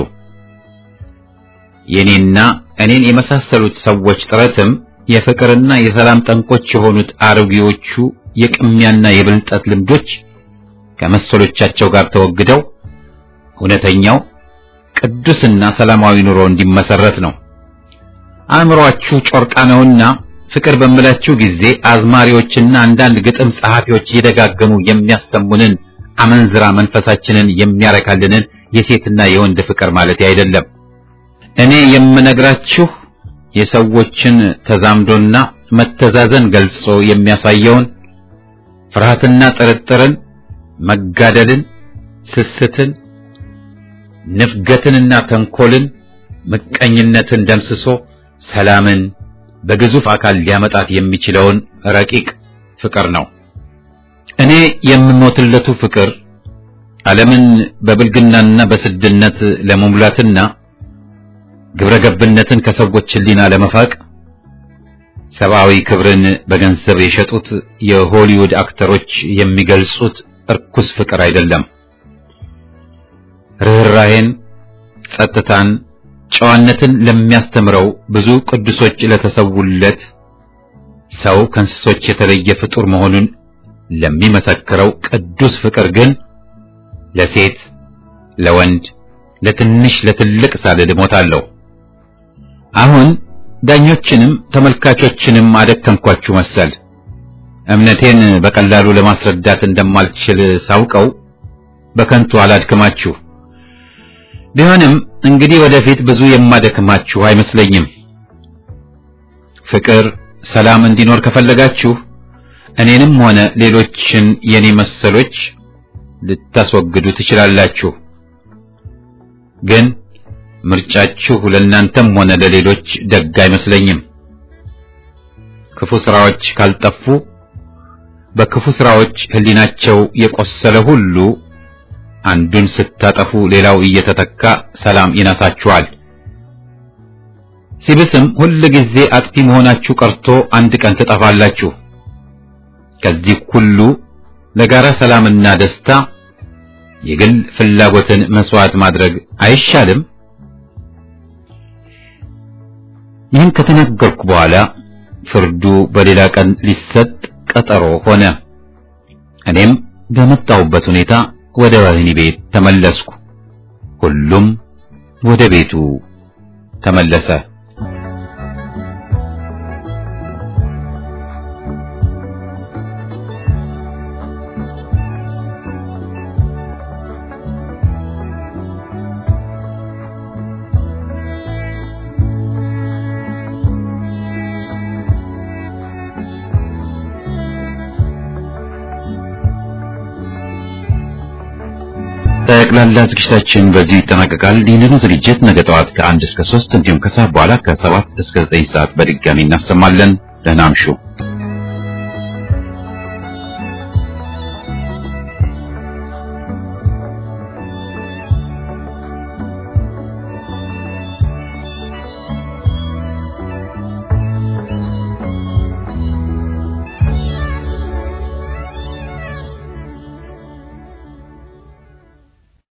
የኔና እኔን የመሳሰሉት ሰዎች ጥረትም የፍቅርና የሰላም ጠንቆች የሆኑት አሮጌዎቹ የቅሚያና የብልጠት ልምዶች ከመሰሎቻቸው ጋር ተወግደው እውነተኛው ቅዱስና ሰላማዊ ኑሮ እንዲመሰረት ነው። አእምሮአችሁ ጮርቃ ነውና ፍቅር በምላችሁ ጊዜ አዝማሪዎችና አንዳንድ ግጥም ጸሐፊዎች እየደጋገሙ የሚያሰሙንን አመንዝራ መንፈሳችንን የሚያረካልንን የሴትና የወንድ ፍቅር ማለት አይደለም። እኔ የምነግራችሁ የሰዎችን ተዛምዶና መተዛዘን ገልጾ የሚያሳየውን ፍርሃትና ጥርጥርን፣ መጋደልን፣ ስስትን፣ ንፍገትንና ተንኮልን፣ ምቀኝነትን ደምስሶ ሰላምን በግዙፍ አካል ሊያመጣት የሚችለውን ረቂቅ ፍቅር ነው። እኔ የምሞትለቱ ፍቅር ዓለምን በብልግናና በስድነት ለመሙላትና ግብረ ገብነትን ከሰዎች ሕሊና ለመፋቅ ሰብአዊ ክብርን በገንዘብ የሸጡት የሆሊውድ አክተሮች የሚገልጹት እርኩስ ፍቅር አይደለም። ርኅራሄን፣ ጸጥታን፣ ጨዋነትን ለሚያስተምረው ብዙ ቅዱሶች ለተሰውለት ሰው ከእንስሶች የተለየ ፍጡር መሆኑን ለሚመሰክረው ቅዱስ ፍቅር ግን ለሴት፣ ለወንድ፣ ለትንሽ ለትልቅ ሳልል እሞታለሁ። አሁን ዳኞችንም ተመልካቾችንም አደከምኳችሁ መሰል። እምነቴን በቀላሉ ለማስረዳት እንደማልችል ሳውቀው በከንቱ አላድክማችሁ። ቢሆንም እንግዲህ ወደፊት ብዙ የማደክማችሁ አይመስለኝም። ፍቅር፣ ሰላም እንዲኖር ከፈለጋችሁ እኔንም ሆነ ሌሎችን የኔ መሰሎች ልታስወግዱ ትችላላችሁ። ግን ምርጫችሁ ለእናንተም ሆነ ለሌሎች ደግ አይመስለኝም። ክፉ ስራዎች ካልጠፉ በክፉ ስራዎች ሕሊናቸው የቆሰለ ሁሉ አንዱን ስታጠፉ ሌላው እየተተካ ሰላም ይነሳችኋል። ሲብስም ሁል ጊዜ አጥፊ መሆናችሁ ቀርቶ አንድ ቀን ትጠፋላችሁ። ከዚህ ሁሉ ለጋራ ሰላምና ደስታ የግል ፍላጎትን መስዋዕት ማድረግ አይሻልም? ይህን ከተናገርኩ በኋላ ፍርዱ በሌላ ቀን ሊሰጥ ቀጠሮ ሆነ። እኔም በመጣሁበት ሁኔታ ወደ ወህኒ ቤት ተመለስኩ። ሁሉም ወደ ቤቱ ተመለሰ። ጠቅላላ ዝግጅታችን በዚህ ይጠናቀቃል። ይህንኑ ዝግጅት ነገ ጠዋት ከአንድ እስከ ሶስት እንዲሁም ከሰዓት በኋላ ከሰባት እስከ ዘጠኝ ሰዓት በድጋሚ እናሰማለን። ደህና አምሹ።